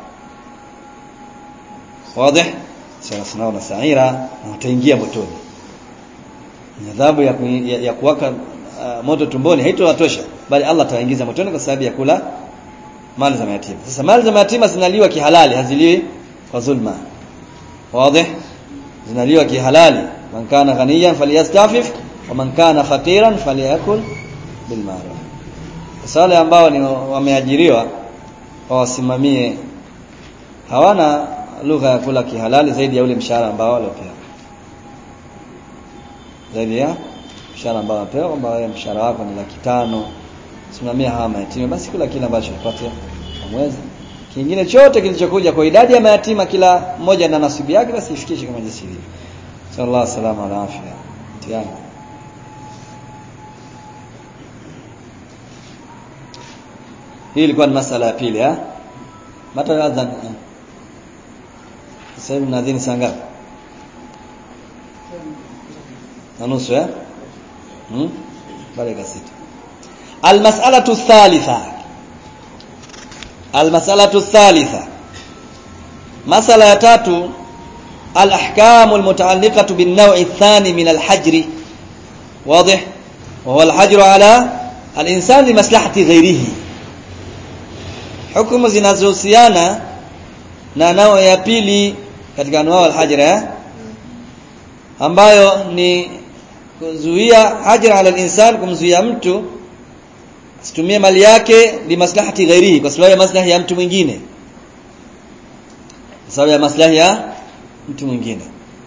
wazi sasa na saira na utaingia motoni adhabu ya, ya, ya kuwaka uh, moto tumboni haitowatosha bali Allah atawaingiza motoni kwa sababu ya kula mali za mayatima sasa mali za mayatima zinaliwa kihalali haziliwi kwa dhulma wazi zinaliwa kihalali man kana ghaniyan falyastafif wa man kana faqiran falyakul bil ma'ruf sasa wale ambao ni wameajiriwa wawasimamie hawana lugha ya kula kihalali zaidi ya ule mshahara ambao waliopewa zaidi ya mshahara ambao wanapewa kwamba wewe mshahara wako ni laki tano simamia hawa mayatima basi kula kile ambacho upate kwa mwezi kingine chote kilichokuja kwa idadi ya mayatima kila mmoja na nasibu yake basi ifikishe kama jinsi ilivyo sallallahu alaihi wasallam ala afya tiana hii ilikuwa ni masala ya pili eh mata adhan sasa hivi mnadhini saa ngapi na nusu eh hmm? dakika sita almas'alatu thalitha almas'alatu thalitha masala ya tatu الأحكام المتعلقة بالنوع الثاني من الحجر واضح وهو الحجر على الإنسان لمصلحة غيره hukumu zinazohusiana na nao ya pili katika anwaa al-hajra eh? ambayo ni kuzuia hajra ala al-insan kumzuia mtu asitumie mali yake li maslahati ghairihi kwa sababu ya maslahi ya mtu mwingine kwa sababu ya maslahi ya mtu mwingine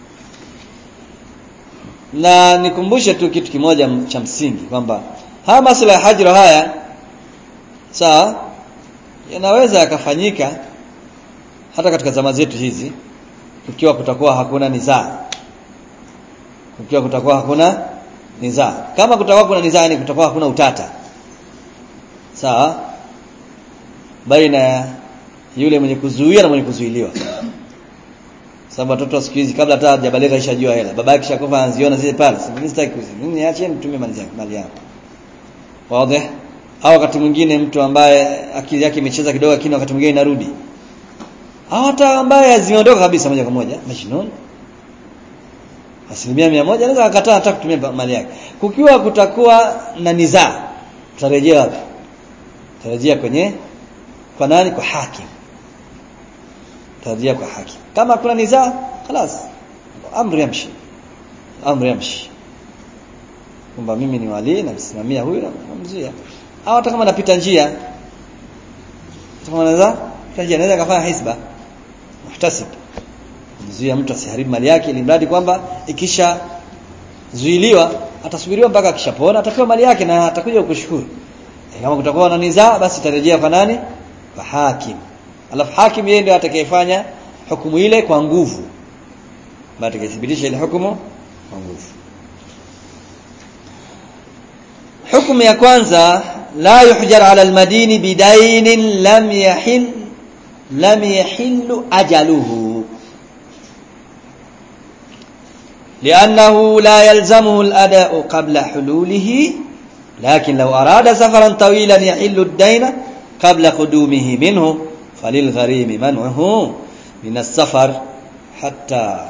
na nikumbushe tu kitu kimoja cha msingi kwamba haya masuala ya hajra haya sawa yanaweza yakafanyika hata katika zama zetu hizi kukiwa kutakuwa hakuna nizaa kukiwa kutakuwa hakuna nizaa kama kutakuwa kuna nizaa ni kutakuwa hakuna utata sawa baina ya yule mwenye kuzuia na mwenye kuzuiliwa sababu watoto siku hizi kabla hata hajabaleka ishajua hela baba yake shakufa anaziona zile pale mimi sitaki kuzi mimi niache nitumie mali yangu mali yangu wazi au wakati mwingine mtu ambaye akili yake imecheza kidogo lakini wakati mwingine inarudi au hata ambaye zimeondoka kabisa moja kwa moja majnun asilimia mia moja anaweza akataa hata kutumia mali yake kukiwa kutakuwa na nizaa tutarejea wapi tutarejea kwenye kwa nani kwa hakim tutarejea kwa hakim kama kuna nizaa خلاص amri yamshi amri yamshi kwamba mimi ni wali na msimamia huyu na namzuia au hata kama napita njia kama naweza njia naweza kafanya hisba muhtasib mzuia mtu asiharibu mali yake ili mradi kwamba ikisha zuiliwa atasubiriwa mpaka akishapona atapewa mali yake na atakuja kukushukuru e, kama kutakuwa na nizaa basi tarejea kwa nani kwa hakim alafu hakim yeye ndiye atakayefanya hukumu ile kwa nguvu baada atakayethibitisha ile hukumu kwa nguvu hukumu ya kwanza la yuhjar ala almadini bidainin lam yahil lam yahillu ajaluhu لأنه لا يلزمه الأداء قبل حلوله لكن لو أراد سفرا طويلا يحل الدين قبل قدومه منه فللغريم منعه من السفر حتى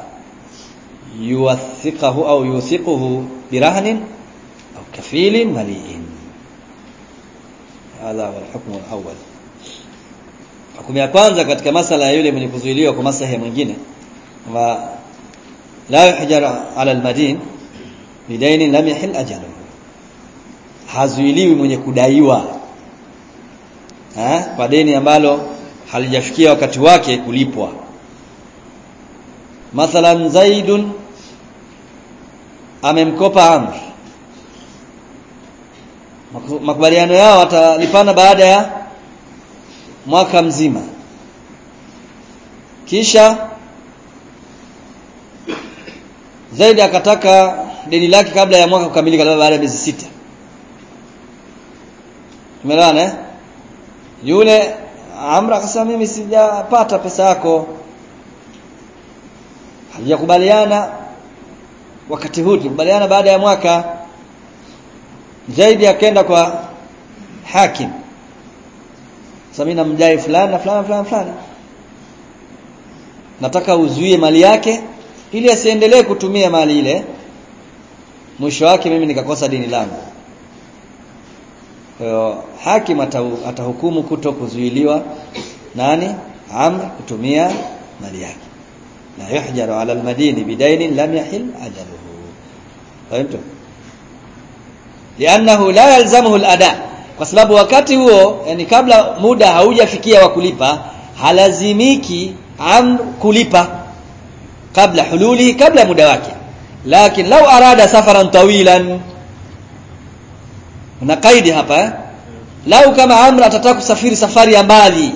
يوثقه أو يوثقه برهن أو كفيل مليء هذا هو الحكم الأول hukumu ya kwanza katika masala ya yule mwenye kuzuiliwa kwa maslahi mwingine wa la yuhjar ala almadin bidainin lam yahil ajaluhu hazuiliwi mwenye kudaiwa ha? kwa deni ambalo halijafikia wakati wake kulipwa mathalan zaidun amemkopa amr makubaliano yao watalipana baada ya mwaka mzima kisha zaidi akataka deni lake kabla ya mwaka kukamilika labda baada ya miezi sita tumeelewana eh yule amra akasema mimi sijapata pesa yako halijakubaliana wakati huu tulikubaliana baada ya mwaka zaidi akaenda kwa hakim sasa mimi namjai fulani na fulani fulani fulani nataka uzuie mali yake ili asiendelee kutumia mali ile mwisho wake mimi nikakosa dini langu kwa hiyo hakim atahukumu kuto kuzuiliwa nani amr kutumia mali yake la yuhjaru ala almadini bidainin lam yahil ajaluhu fahimtu li'annahu la yalzamuhu alada kwa sababu wakati huo yani kabla muda haujafikia wa kulipa halazimiki amr kulipa kabla hululi kabla muda wake lakini lau arada safaran tawilan na kaidi hapa eh? lau kama amr atataka kusafiri safari ya mbali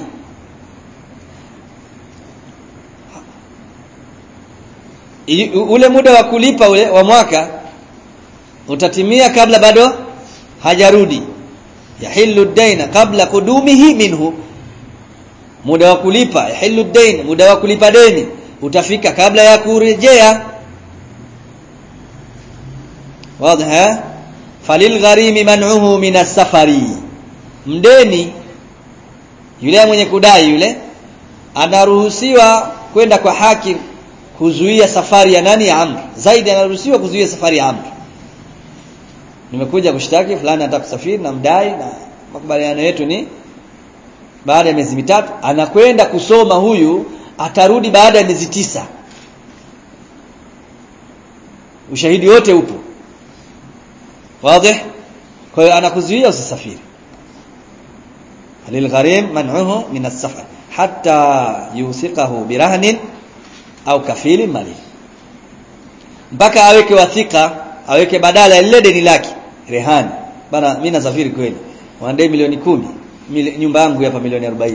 ule muda wa kulipa ule wa mwaka utatimia kabla bado hajarudi yahillu daina kabla kudumihi minhu muda wa kulipa yahillu dain muda wa kulipa deni utafika kabla ya kurejea wazi falil gharimi man'uhu min as-safari mdeni yule mwenye kudai yule anaruhusiwa kwenda kwa hakim kuzuia safari ya nani ya amr zaidi anaruhusiwa kuzuia safari ya amr nimekuja kushtaki fulani anataka kusafiri na mdai na makubaliano yetu ni baada ya miezi mitatu anakwenda kusoma huyu atarudi baada ya miezi tisa ushahidi wote upo wazi kwa hiyo anakuzuia usisafiri lilgharim man'uhu min as-safar hatta yusiqahu birahnin au kafili mali mpaka aweke wathika aweke badala ya lile deni lake rehani bana mimi nasafiri kweli wanadai milioni kumi mili, nyumba yangu hapa milioni 40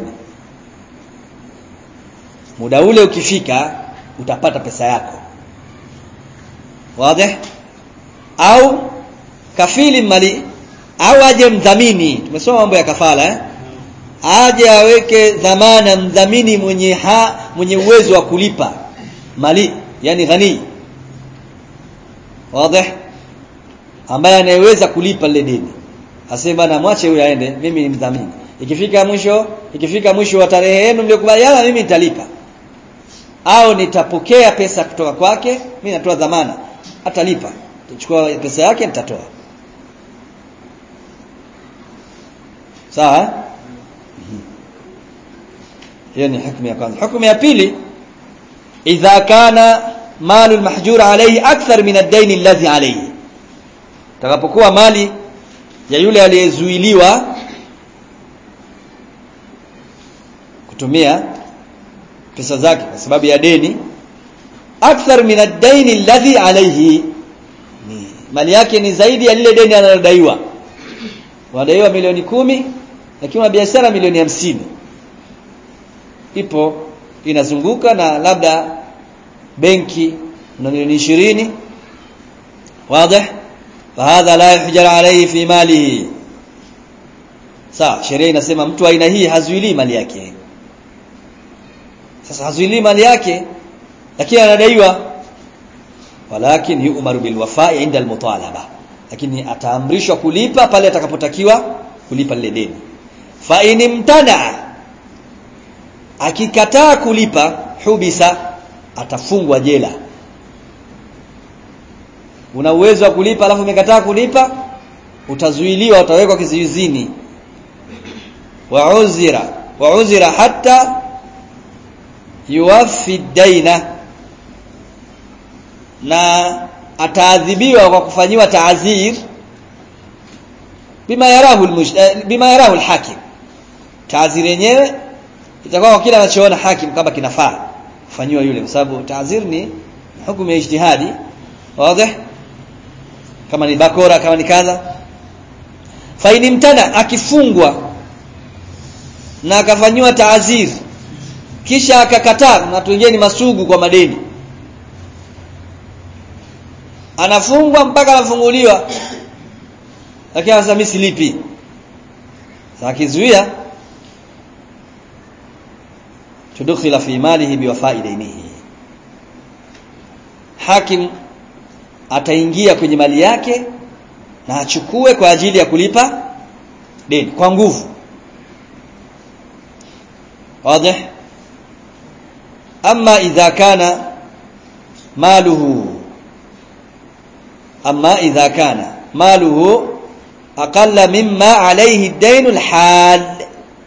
muda ule ukifika utapata pesa yako wazi au kafili mali au aje mdhamini tumesoma mambo ya kafala eh aje aweke dhamana mdhamini mwenye ha, mwenye uwezo wa kulipa mali yani ghani wazi ambaye anayeweza kulipa lile deni asema bana mwache huyu aende mimi ni mdhamini ikifika mwisho ikifika mwisho wa tarehe yenu mliokubaliana mimi nitalipa au nitapokea pesa kutoka kwake mimi natoa dhamana atalipa tuchukua pesa yake nitatoa sawa hiyo ni hukumu ya kwanza hukumu ya pili idha kana malu almahjur alayhi akthar min ad-dayn alladhi alayhi takapokuwa mali ya yule aliyezuiliwa kutumia pesa zake kwa sababu ya deni akthar min ad-dayn alladhi alayhi ni mali yake ni zaidi ya lile deni analodaiwa wadaiwa milioni kumi lakini una biashara milioni hamsini ipo inazunguka na labda benki na milioni ishirini wazi fahadha la yuhjar alayhi fi malihi sawa sheria inasema mtu aina hii hazuili mali yake sasa hazuili mali yake lakini anadaiwa walakin yu'maru bil wafa'i inda al mutalaba lakini ataamrishwa kulipa pale atakapotakiwa kulipa lile deni fa inimtana akikataa kulipa hubisa atafungwa jela una uwezo wa kulipa alafu umekataa kulipa utazuiliwa utawekwa kizuizini wa uzira wa uzira hatta yuwaffi daina na ataadhibiwa kwa kufanyiwa taazir bima yarahu bima yarahu alhakim taazir yenyewe itakuwa kwa kile anachoona hakim kama kinafaa kufanyiwa yule kwa sababu taazir ni hukumu ya ijtihadi wazi kama ni bakora kama ni kadha faini mtana akifungwa na akafanyiwa taazir kisha akakataa na watu wengine ni masugu kwa madeni anafungwa mpaka anafunguliwa lakini sasa mimi silipi sasa akizuia tudkhila fi malihi biwafai dainihi hakim ataingia kwenye mali yake na achukue kwa ajili ya kulipa deni kwa nguvu wazi ama idha kana maluhu ama idha kana maluhu aqalla mimma alayhi ad-dayn al-hal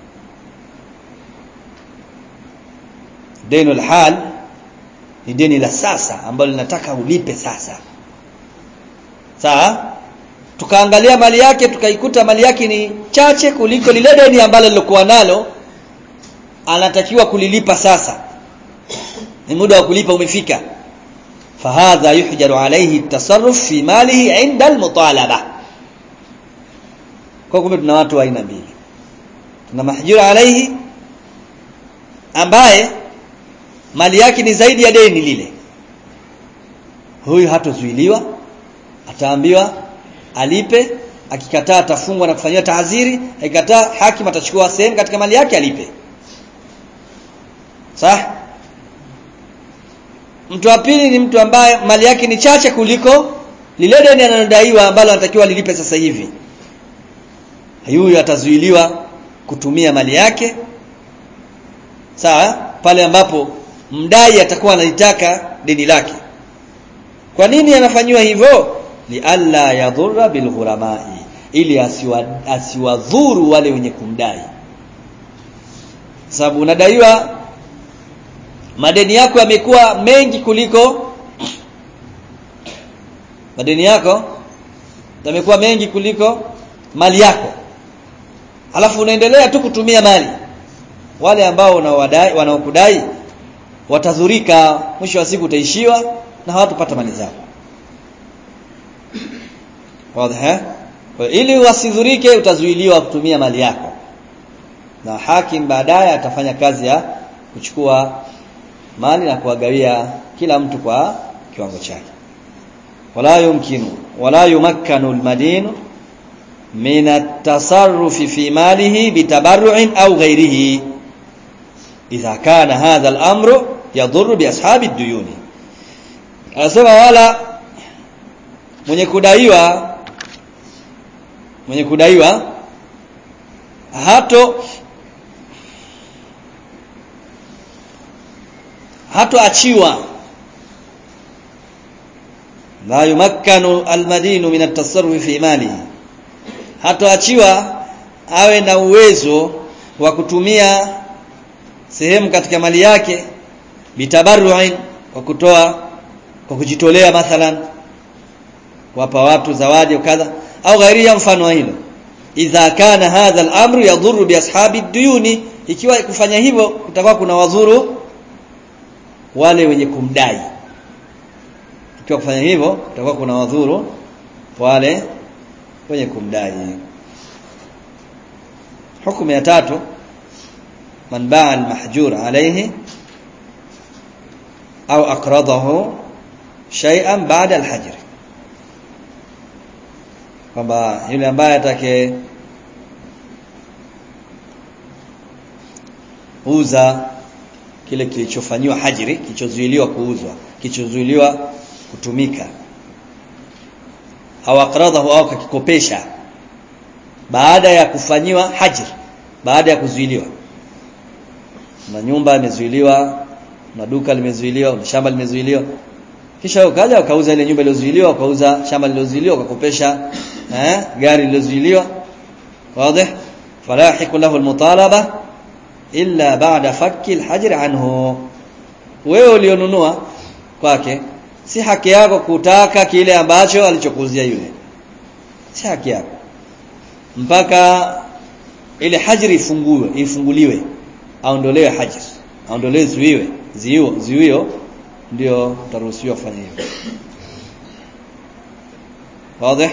deni al-hal ni deni la sasa ambalo linataka ulipe sasa sawa tukaangalia mali yake tukaikuta mali yake ni chache kuliko lile deni ambalo lilokuwa nalo anatakiwa kulilipa sasa ni muda wa kulipa umefika fahadha yuhjaru alayhi at-tasarruf fi malihi 'inda al-mutalaba kwa kumbe tuna watu wa aina mbili tuna mahjura alayhi ambaye mali yake ni zaidi ya deni lile huyu hatozuiliwa ataambiwa alipe akikataa atafungwa na kufanyiwa taaziri akikataa hakim atachukua sehemu katika mali yake alipe sawa mtu wa pili ni mtu ambaye mali yake ni chache kuliko lile deni analodaiwa ambalo anatakiwa lilipe sasa hivi huyu atazuiliwa kutumia mali yake sawa pale ambapo mdai atakuwa analitaka deni lake kwa nini anafanyiwa hivyo li alla yadhurra bil ghuramai ili asiwa, asiwadhuru wale wenye kumdai sababu unadaiwa madeni yako yamekuwa mengi kuliko madeni yako yamekuwa mengi kuliko mali yako alafu unaendelea tu kutumia mali wale ambao unawadai wanaokudai watadhurika mwisho wa siku utaishiwa na hawatapata mali zao wazi ili wasidhurike utazuiliwa kutumia mali yako na hakim baadaye atafanya kazi ya kuchukua mali na kuwagawia kila mtu kwa kiwango chake wala yumkinu wala yumakkanu almadinu min at-tasarrufi fi malihi bitabarru'in au ghayrihi idha kana hadha al-amru yadhurru bi ashabi ad-duyuni anasema wala mwenye kudaiwa mwenye kudaiwa hato hatoachiwa la yumakkanu almadinu min at-tasarruf fi malihi hatoachiwa awe na uwezo wa kutumia sehemu katika mali yake bitabarru'in kwa kutoa kwa kujitolea mathalan kuwapa watu zawadi kadha au ghairiya mfano wa hilo idha kana hadha al-amru yadhurru bi ashabi duyuni ikiwa kufanya hivyo kutakuwa kuna wadhuru wale wenye kumdai ikiwa kufanya hivyo kutakuwa kuna wadhuru wale wenye kumdai hukumu ya tatu man baa al-mahjur alayhi au aqradahu shay'an ba'da al-hajr kwamba yule ambaye atake uza kile kilichofanywa hajri kilichozuiliwa kuuzwa kilichozuiliwa kutumika au aqradahu au kakikopesha baada ya kufanyiwa hajri baada ya kuzuiliwa na nyumba imezuiliwa na duka limezuiliwa na shamba limezuiliwa kisha ukaja ukauza ile nyumba iliyozuiliwa ukauza shamba lililozuiliwa ukakopesha eh gari lililozuiliwa wazi falahiku lahu almutalaba illa ba'da fakki alhajr anhu wewe ulionunua kwake si haki yako kutaka kile ambacho alichokuuzia yule si haki yako mpaka ile hajri ifungue ifunguliwe aondolewe hajri aondolewe zuiwe ziio ziwio ndio utaruhusiwa kufanya hivyo واضح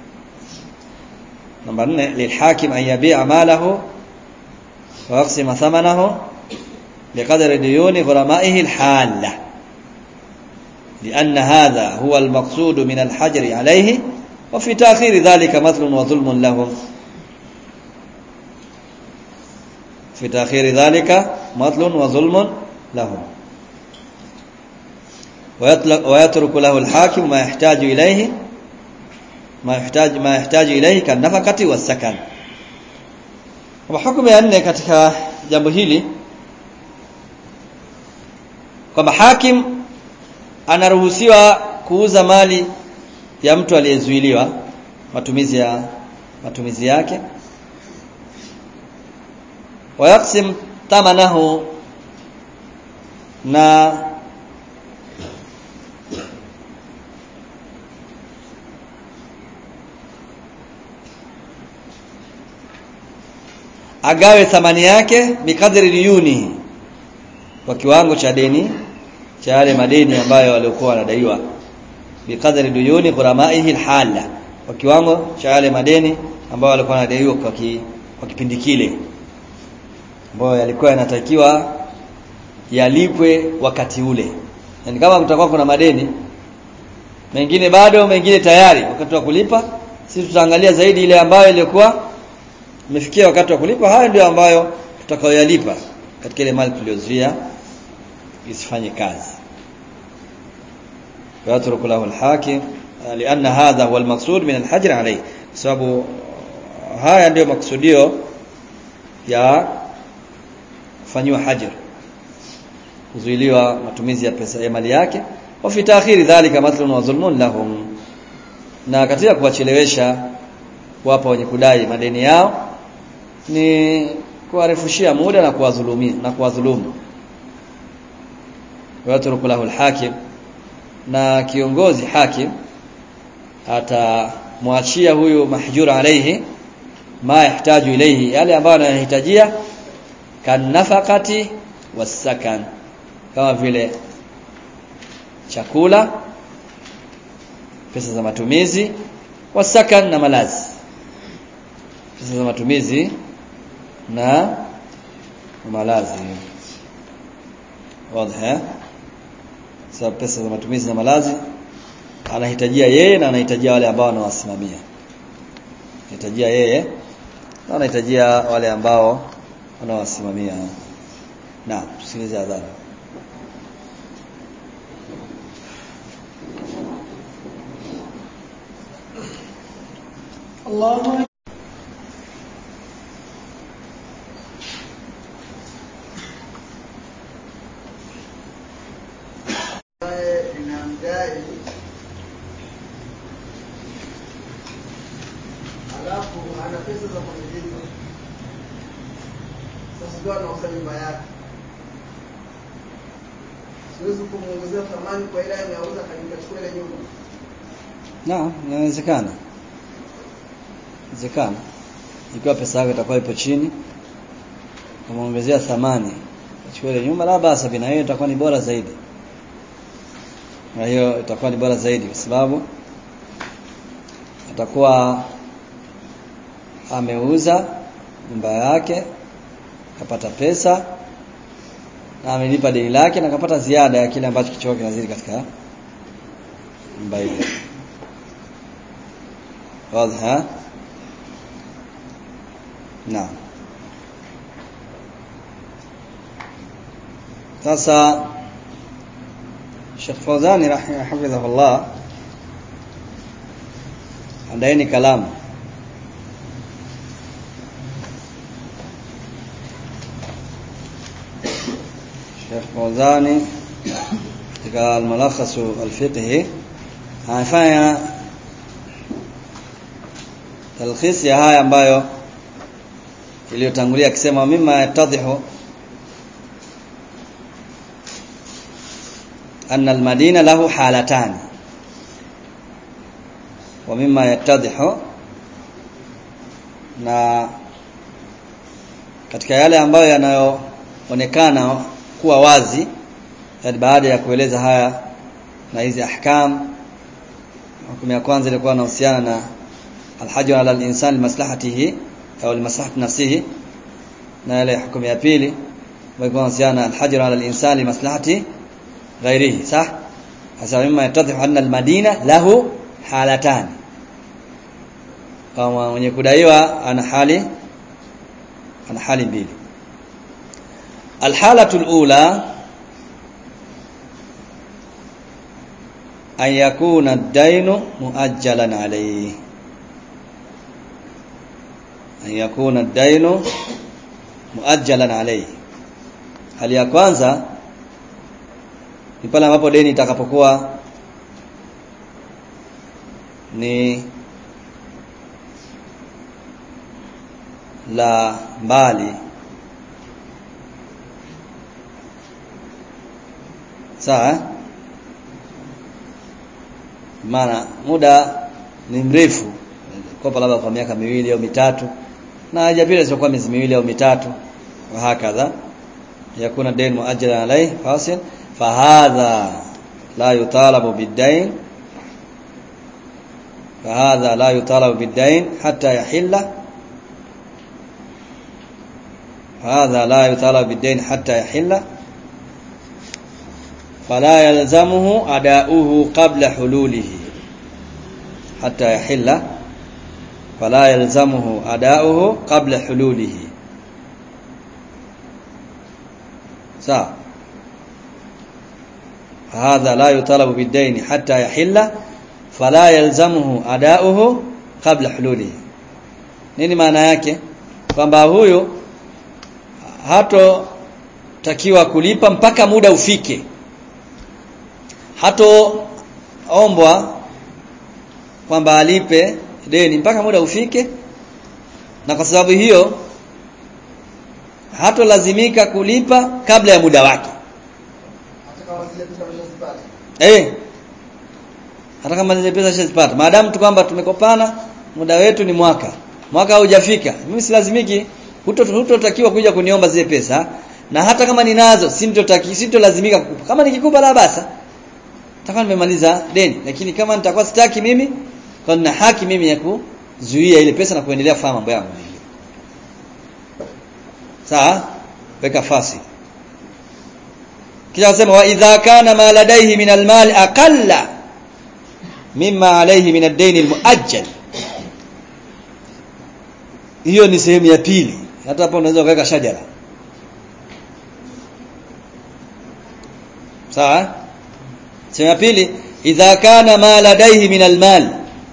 نمبر 4 للحاكم ان يبيع ماله ويقسم ثمنه بقدر ديون غرمائه الحاله لأن هذا هو المقصود من الحجر عليه وفي تأخير ذلك مثل وظلم لهم في تأخير ذلك مثل وظلم لهم ويترك له الحاكم ما يحتاج إليه ما يحتاج ما يحتاج إليه كالنفقة والسكن وحكم ya nne katika jambo hili kwamba hakim anaruhusiwa kuuza mali ya mtu aliyezuiliwa matumizi ya matumizi yake wayaksim thamanahu na agawe thamani yake bikadri diyuni kwa kiwango cha deni cha yale madeni ambayo waliokuwa wanadaiwa bikadri duyuni ghuramaihi alhala kwa kiwango cha yale madeni ambayo walikuwa wanadaiwa kwa, ki, kwa kipindi kile ambayo yalikuwa yanatakiwa yalipwe wakati ule yani kama mtakuwa kuna madeni mengine bado mengine tayari wakati wa kulipa sisi tutaangalia zaidi ile ambayo ilikuwa imefikia wakati wa kulipa hayo ndio ambayo tutakayoyalipa katika ile mali tuliyozuia isifanye kazi ويترك له الحاكم لأن هذا هو المقصود من الحجر عليه sababu haya ndio maksudio ya kufanyiwa hajr kuzuiliwa matumizi ya pesa ya mali yake wa fi ta'khiri dhalika mathlun wa zulmun lahum na katika kuwachelewesha kuwapa wenye kudai madeni yao ni kuwarefushia muda na kuwadhulumia na kuwadhulumu wayatruku lahu alhakim na kiongozi hakim atamwachia huyu mahjur alayhi ma yahtaju ilayhi yale ambayo anahitajia kanafaqati wasakan kama vile chakula pesa za matumizi wasakan na malazi pesa za matumizi na malazi wazi sababu pesa za matumizi na malazi anahitajia yeye na anahitajia wale ambao anawasimamia anahitajia yeye na anahitajia wale ambao wanawasimamia na tusikilize adhabu الله inamdai alafu ana pesa za kunilipa sasa ndio anauza nyumba yake siwezi kumuongezea thamani kwa ile anauza kanikachukua ile nyumba Naam, inawezekana. Inawezekana. Ikiwa pesa yako itakuwa ipo chini, kumuongezea thamani, achukue ile nyumba, la basa bina hiyo itakuwa ni bora zaidi. Na hiyo itakuwa ni bora zaidi kwa sababu atakuwa ameuza nyumba yake kapata pesa na amelipa deni lake na kapata ziada ya kile ambacho kichoko kinazidi katika nyumba ile. واضح ها نعم sasa Sheikh Fawzani rahimahullah andaeni kalamu Sheikh Fawzani katika al-mulakhas al-fiqhi anafanya talkhis ya haya ambayo iliyotangulia akisema mima yatadhihu anna almadina lahu halatan wa mima yatadhihu na katika yale ambayo yanayoonekana kuwa wazi yani baada ya kueleza haya na hizi ahkam hukumu ya kwanza ilikuwa inahusiana na alhajr ala al-insan limaslahatihi au limaslahati nafsihi na ile hukumu ya pili ambayo inahusiana alhajr ala al-insan limaslahati ghairihi sah hasa mima yatadhihu anna al-madina lahu halatan kama mwenye kudaiwa ana hali ana hali mbili alhalatu alula an yakuna ad-dainu muajjalan alayhi an yakuna ad-dainu muajjalan alayhi hali ya kwanza ni pale ambapo deni itakapokuwa ni la mbali sawa maana muda ni mrefu kopa labda kwa miaka miwili au mitatu na hajapita sio kwa miezi miwili au mitatu wa hakadha yakuna dain muajjala alayhi fasil fahadha la yutalabu bid-dain فهذا لا يطالب بالدين حتى يحل هذا لا يطالب بالدين حتى يحل فلا يلزمه أداؤه قبل حلوله حتى يحل fala yalzamuhu adauhu qabla hululihi sawa hadha la yutalabu bidaini hatta yahilla fala yalzamuhu adauhu qabla hululihi nini maana yake kwamba huyo hato takiwa kulipa mpaka muda ufike hato ombwa kwamba alipe deni mpaka muda ufike na kwa sababu hiyo hatolazimika kulipa kabla ya muda wake hata kama zile pesa ameshazipata eh hata kama zile pesa shazipata maadamu tu kwamba tumekopana muda wetu ni mwaka mwaka haujafika mimi silazimiki huto hutotakiwa kuja kuniomba zile pesa na hata kama ninazo sintotaki sintolazimika kukupa kama nikikupa la basa nitakuwa nimemaliza deni lakini kama nitakuwa sitaki mimi kwa nina haki mimi ya kuzuia ile pesa na kuendelea kufanya mambo yangu mengine sawa weka fasi kisha sema wa idha kana ma ladaihi min almal aqalla mimma alayhi min ad-dayn al-muajjal hiyo ni sehemu ya pili hata hapo unaweza kuweka shajara sawa sehemu ya pili idha kana ma ladaihi min almal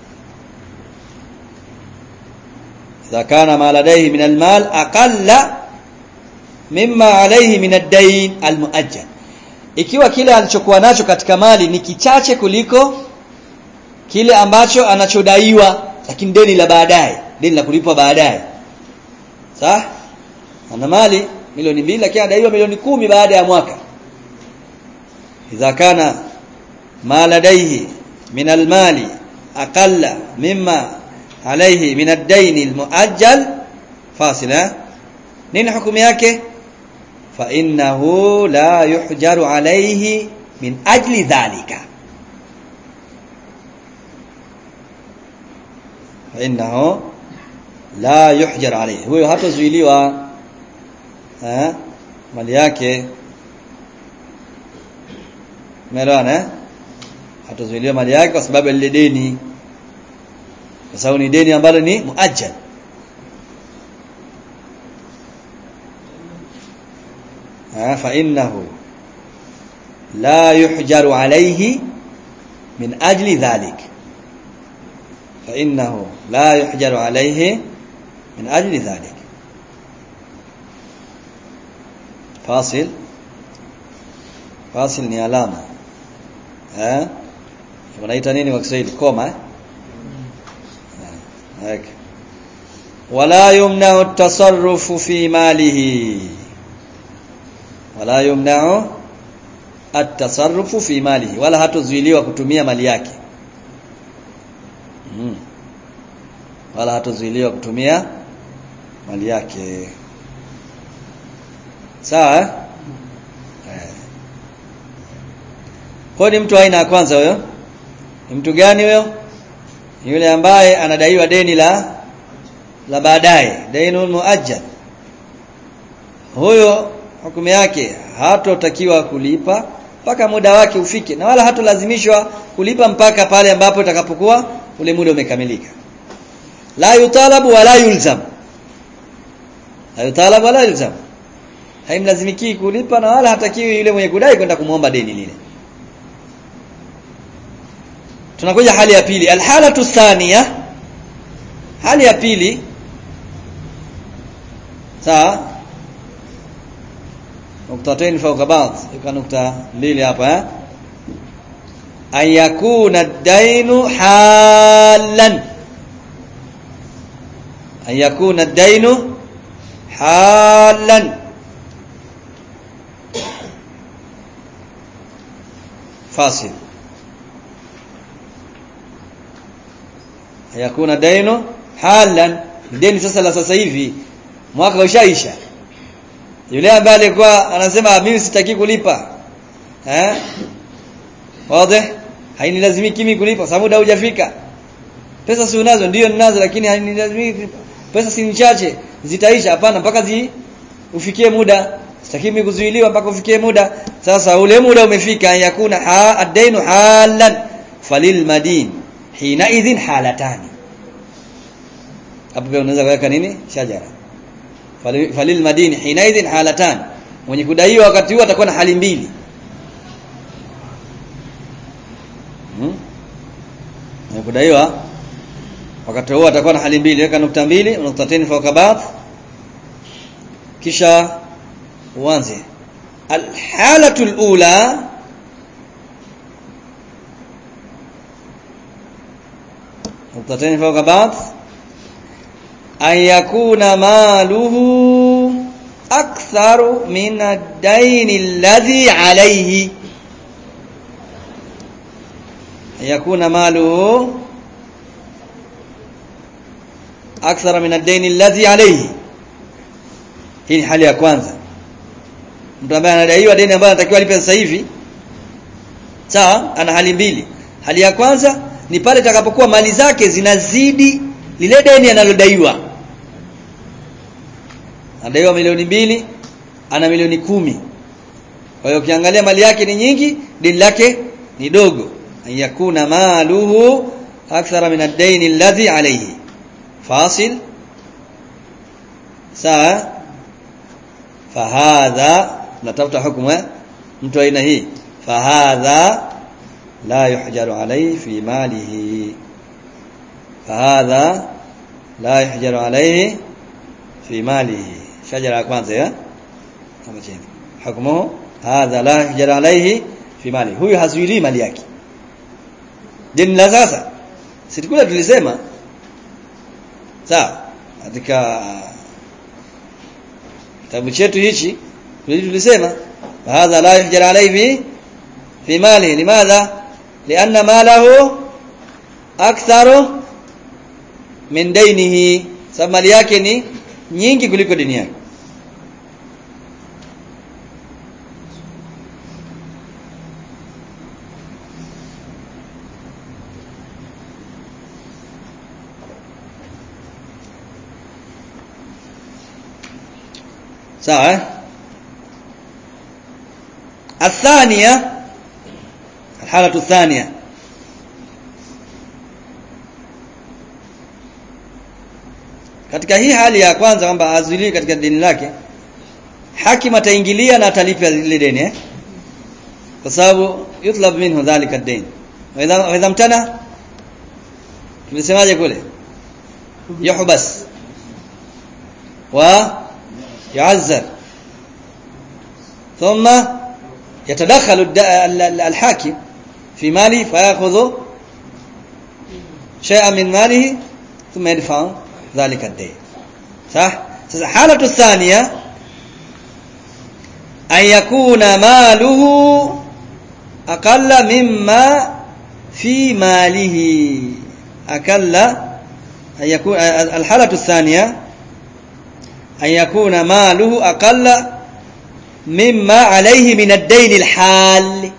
idha kana ma ladaihi min almal aqalla mimma alayhi min ad-dayn al-muajjal ikiwa kile alichokuwa nacho katika mali ni kichache kuliko kile ambacho anachodaiwa lakini deni la baadaye deni la kulipwa baadaye sawa ana mali milioni mbili lakini anadaiwa milioni kumi baada ya mwaka idha kana ma ladaihi min almali aqalla mimma alayhi min ad-dayn al-muajjal fasila nini hukumu yake fa innahu la yuhjaru alayhi min ajli dhalika fa innahu la yuhjar alayhi huyo hatazuiliwa eh mali yake umeelewana eh hatazuiliwa mali yake kwa sababu ya lile deni kwa sababu ni deni ambalo ni muajjal فإنه لا يحجر عليه من أجل ذلك فإنه لا يحجر عليه من أجل ذلك فاصل فاصل ni alama eh wanaita nini kwa Kiswahili koma eh wala yumna'u at-tasarrufu fi malihi wala yumna'u at-tasarrufu fi malihi wala hatozuiliwa kutumia mali yake mm. wala hatozuiliwa kutumia mali yake sawa eh? kwa ni mtu aina ya kwanza huyo ni mtu gani huyo yule ambaye anadaiwa deni la la baadaye dainul muajjal huyo hukumu yake hatotakiwa kulipa mpaka muda wake ufike na wala hatolazimishwa kulipa mpaka pale ambapo itakapokuwa ule muda umekamilika la yutalabu wala yulzam la yutalabu wala yulzam haimlazimiki kulipa na wala hatakiwi yule mwenye kudai kwenda kumuomba deni lile tunakuja hali ya pili alhalatu thania hali ya pili sawa nuktatain fawqa ba'd ika nukta mbili hapa eh an yakuna ad-dainu halan an yakuna ad-dainu halan fasil an yakuna dainu halan deni sasa la sasa hivi mwaka ushaisha yule ambaye alikuwa anasema mimi sitaki kulipa eh wazi hainilazimiki mimi kulipa sababu muda hujafika pesa si unazo ndio ninazo lakini hainilazimiki pesa si chache zitaisha hapana mpaka zi ufikie muda sitaki mimi kuzuiliwa mpaka ufikie muda sasa ule muda umefika yakuna ha ad-dainu halan falil madin hina idhin halatani hapo pia unaweza kuweka nini shajara Fali- falil madini hinaidhin halatan mwenye kudaiwa wakati huo atakuwa na hali mbili hmm? mwenye kudaiwa wakati huo atakuwa na hali mbili weka nukta mbili nuktatain fawqa ba'd kisha uanze alhalatu alula نقطتين فوق بعض أن يكون ماله أكثر من الدين الذي عليه أن يكون ماله أكثر من الدين الذي عليه hii ni hali ya kwanza mtu ambaye anadaiwa deni ambayo anatakiwa alipe sasa hivi sawa ana hali mbili hali ya kwanza ni pale itakapokuwa mali zake zinazidi lile deni analodaiwa anadaiwa milioni mbili ana milioni kumi kwa hiyo ukiangalia mali yake ni nyingi deni lake ni dogo yakuna maluhu akthara min ad-dayn alladhi alayhi fasil sawa fahadha natafuta hukumu eh? mtu aina hii fahadha la yuhjaru alayhi fi malihi fahadha la yuhjaru alayhi fi malihi shajara ya kwanza ya kama chini hukumu hadha la yuhjaru alayhi fi malihi huyu hazuili mali yake deni la sasa sitikula tulisema sawa katika kitabu chetu hichi tulisema hadha la yuhjar alayhi fi mali limadha lianna malahu aktharu min dainihi sababu mali yake ni nyingi kuliko deni yake sawa eh الثانية الحالة الثانية katika hii hali ya kwanza kwamba azuiliwi katika deni lake hakim ataingilia na atalipa lile deni eh? kwa sababu yutlab minhu dhalika ad-dain wa idha wa idha mtana tulisemaje kule yuhbas wa yu'azzar ثم يتدخل الد- ال- ال- الحاكم في ماله فيأخذ شيئا من ماله ثم يدفع ذلك الدين صح sasa الحالة الثانية أن يكون ماله أقل مما في ماله أقل أن يكون الحالة الثانية أن يكون ماله أقل مما عليه من الدين الحال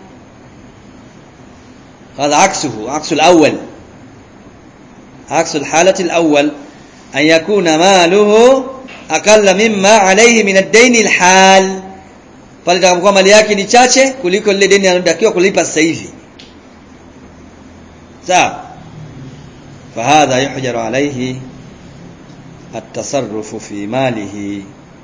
هذا عكسه عكس الأول عكس الحالة الأول أن يكون ماله أقل مما عليه من الدين الحال pale itakapokuwa mali yake ni chache kuliko lile deni analotakiwa kulipa sasa hivi sawa fahadha yuhjaru alayhi التصرف في ماله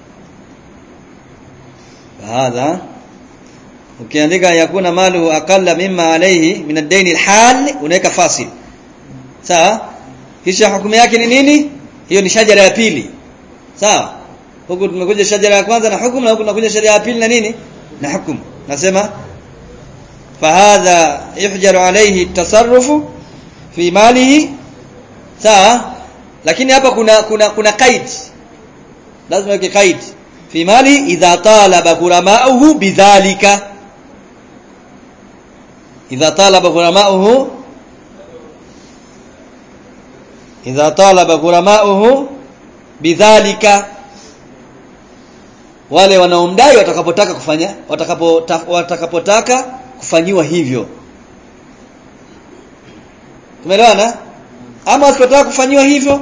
فهذا ukiandika yakuna malu aqalla mimma alayhi min ad-dayn al-hal unaweka fasil sawa kisha hukumu yake ni nini hiyo ni shajara ya pili sawa huku tumekuja shajara ya kwanza na hukumu na huku tunakuja shajara ya pili na nini na hukumu nasema fahadha yuhjaru alayhi at-tasarrufu fi malihi sawa lakini hapa kuna kuna kuna qaid lazima weke qaid fi mali idha talaba ghurama'uhu bidhalika idha talaba ghurama'uhu idha talaba ghurama'uhu bidhalika wale wanaomdai watakapotaka kufanya watakapotaka watakapotaka kufanyiwa hivyo tumeelewana ama wasipotaka kufanyiwa hivyo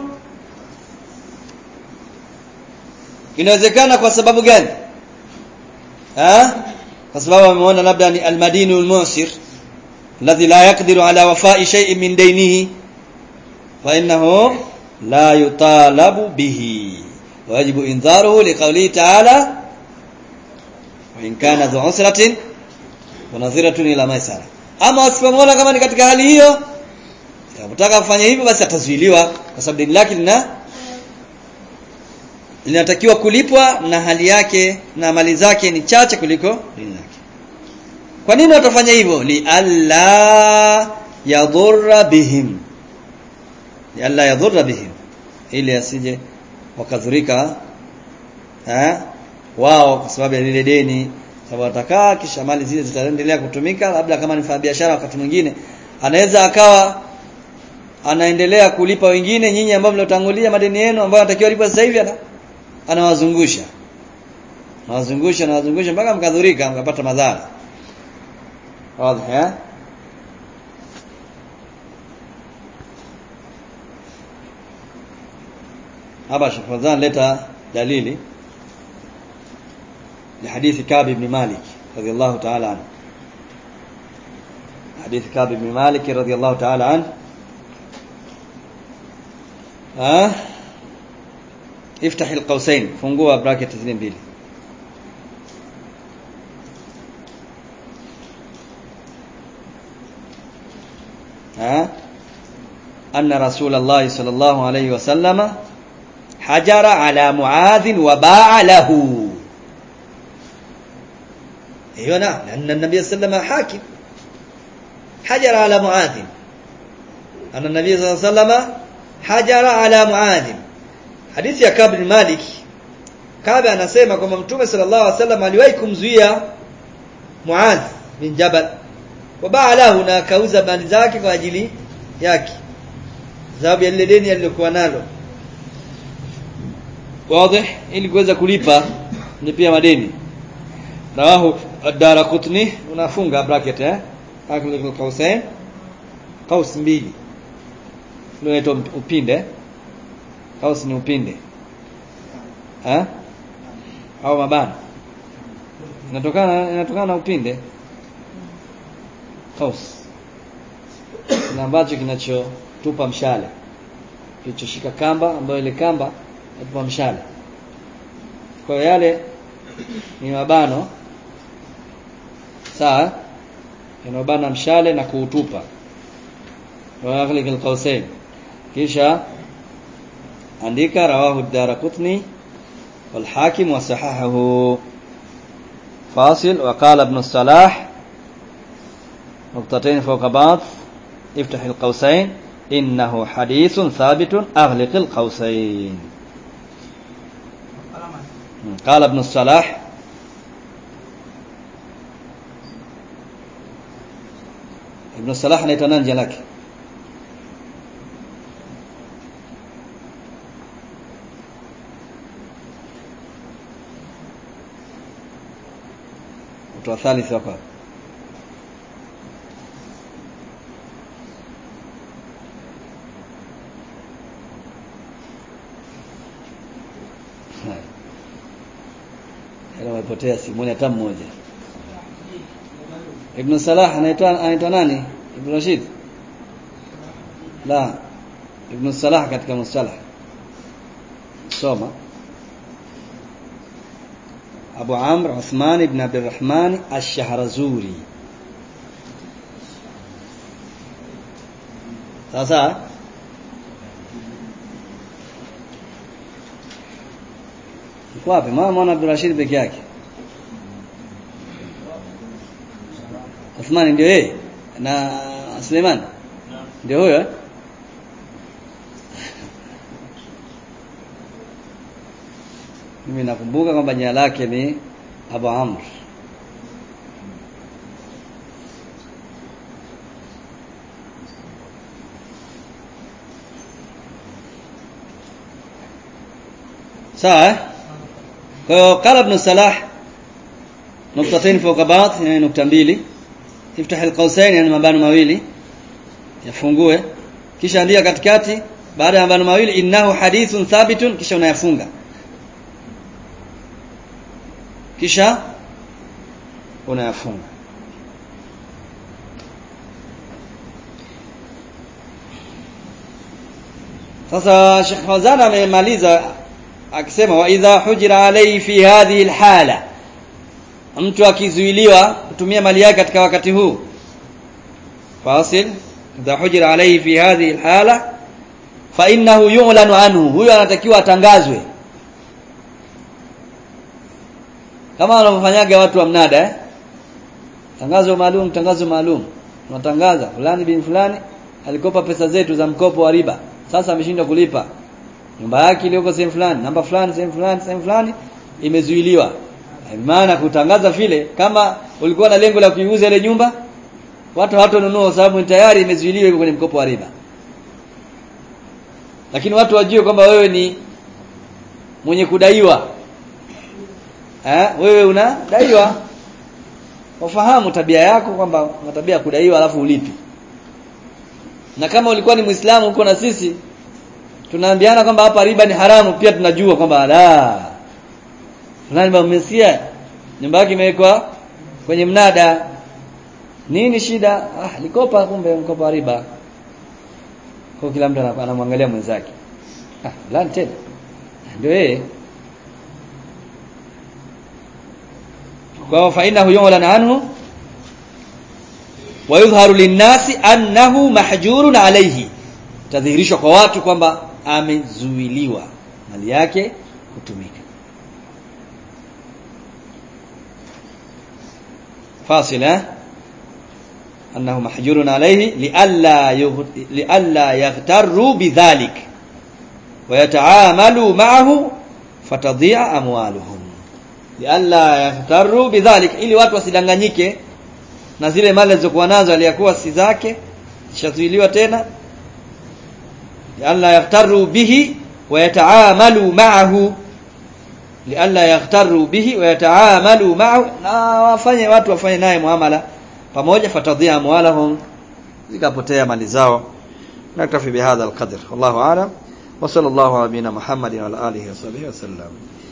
inawezekana kwa sababu gani ha? kwa sababu ameona labda ni almadinu almusir alladhi la yaqdiru ala wafa'i shay'in min daynihi fa innahu la yutalabu bihi wajibu indharuhu liqawlihi ta'ala wa in kana dhu usratin wa nadhiratun ila maisara ama wasipomwona kama ni katika hali hiyo Unataka kufanya hivyo basi atazuiliwa kwa sababu deni lake lina linatakiwa kulipwa na hali yake na mali zake ni chache kuliko deni lake. Kwa nini watafanya hivyo? Li alla yadhurra bihim. Li alla yadhurra bihim. Ili asije wakadhurika eh wao kwa sababu ya lile deni sababu watakaa kisha mali zile zitaendelea kutumika labda kama ni biashara wakati mwingine anaweza akawa anaendelea kulipa wengine nyinyi ambao mliotangulia madeni yenu ambayo anatakiwa lipa sasa hivi ana anawazungusha anawazungusha anawazungusha mpaka mkadhurika mkapata madhara wazi eh hapa shafadhan leta dalili لحديث كعب بن مالك رضي الله تعالى عنه حديث كعب بن مالك رضي الله تعالى عنه ها افتح القوسين fungua bracket zile mbili ها أن رسول الله صلى الله عليه وسلم حجر على معاذ وباع له ايوه نعم لأن النبي صلى الله عليه وسلم حاكم حجر على معاذ أن النبي صلى الله عليه وسلم hajara ala muadh hadithi ya Kab bin Malik Kab anasema kwamba Mtume sallallahu alaihi wasallam aliwahi kumzuia Muadh bin Jabal wabaa lahu na akauza bandi zake kwa ajili yake sababu ya lile deni alilokuwa nalo wazi ili kuweza kulipa ni pia madeni rawahu ad-Daraqutni unafunga bracket eh akil qausain qaus mbili unaitwa upinde kaus ni upinde ha au mabana inatokana inatokana na upinde kaus na ambacho kinachotupa mshale kilichoshika kamba ambayo ile kamba inatupa mshale kwa hiyo yale ni mabano sawa yanabana mshale na kuutupa wa aghliq alqausain kisha andika rawahu ad-darqutni wal hakim wa sahahahu fasil wa qala ibn salah نقطتين فوق بعض افتح القوسين إنه حديث ثابت أغلق القوسين قال ابن الصلاح ابن الصلاح anaitwa nani jina lake mtu wa thalith hapa Ila umepotea simoni hata mmoja. Ibn Salah anaitwa anaitwa nani? Ibn Rashid? La. Ibn Salah katika mustalah. Soma. Abu Amr Uthman ibn Abdurrahman Ash-Shahrazuri. Sasa Iko wapi? Mama mwana Abdul Rashid peke yake. Uthman ndio yeye na Suleiman. Ndio huyo eh? Mimi nakumbuka kwamba jina lake ni Abu Amr. Sawa eh? Kwa hiyo qala ibn Salah nuktatain fawqa ba'd yani nukta mbili iftah alqausain yani mabano mawili yafungue kisha andika katikati baada ya mabano mawili innahu hadithun thabitun kisha unayafunga kisha unayafunga sasa Sheikh Fawzan amemaliza akisema wa idha hujira alayhi fi hadhihi alhala mtu akizuiliwa kutumia mali yake katika wakati huu fasil idha hujira alayhi fi hadhihi alhala fa innahu yu'lanu anhu huyo anatakiwa atangazwe kama wanavyofanyaga watu wa mnada eh tangazo maalum tangazo maalum tunatangaza fulani bin fulani alikopa pesa zetu za mkopo wa riba sasa ameshindwa kulipa nyumba yake iliyoko sehemu fulani namba fulani sehemu fulani sehemu fulani imezuiliwa maana kutangaza vile kama ulikuwa na lengo la kuiuza ile nyumba watu hawatonunua kwa sababu tayari imezuiliwa iko kwenye mkopo wa riba lakini watu wajue kwamba wewe ni mwenye kudaiwa eh wewe unadaiwa wafahamu tabia yako kwamba una tabia ya kudaiwa alafu ulipi na kama ulikuwa ni muislamu uko na sisi tunaambiana kwamba hapa riba ni haramu pia tunajua kwamba la fulani mmesikia nyumba yake imewekwa kwenye mnada nini shida ah likopa kumbe mkopa riba kwa kila mtu anamwangalia mwenzake ah fulani tena ndio yeye kwa fa innahu yu'lan anhu wa yudhharu linnasi annahu mahjurun alayhi tadhihirishwa kwa watu kwamba amezuiliwa mali yake kutumika فاصل أنه محجور عليه لئلا لئلا يغتروا بذلك ويتعاملوا معه فتضيع أموالهم لئلا يغتروا بذلك ili watu wasidanganyike na zile mali zilizokuwa nazo aliyakuwa si zake zishazuiliwa tena لئلا يغتروا به ويتعاملوا معه lialla yaghtaru bihi wa yataamalu ma'ahu na wafanye watu wafanye naye muamala pamoja fatadhia amwalahum zikapotea mali zao naktafi bihadha alqadr wallahu a'lam wa sallallahu ala nabina muhammadin wa ala alihi wa sahbihi wa sallam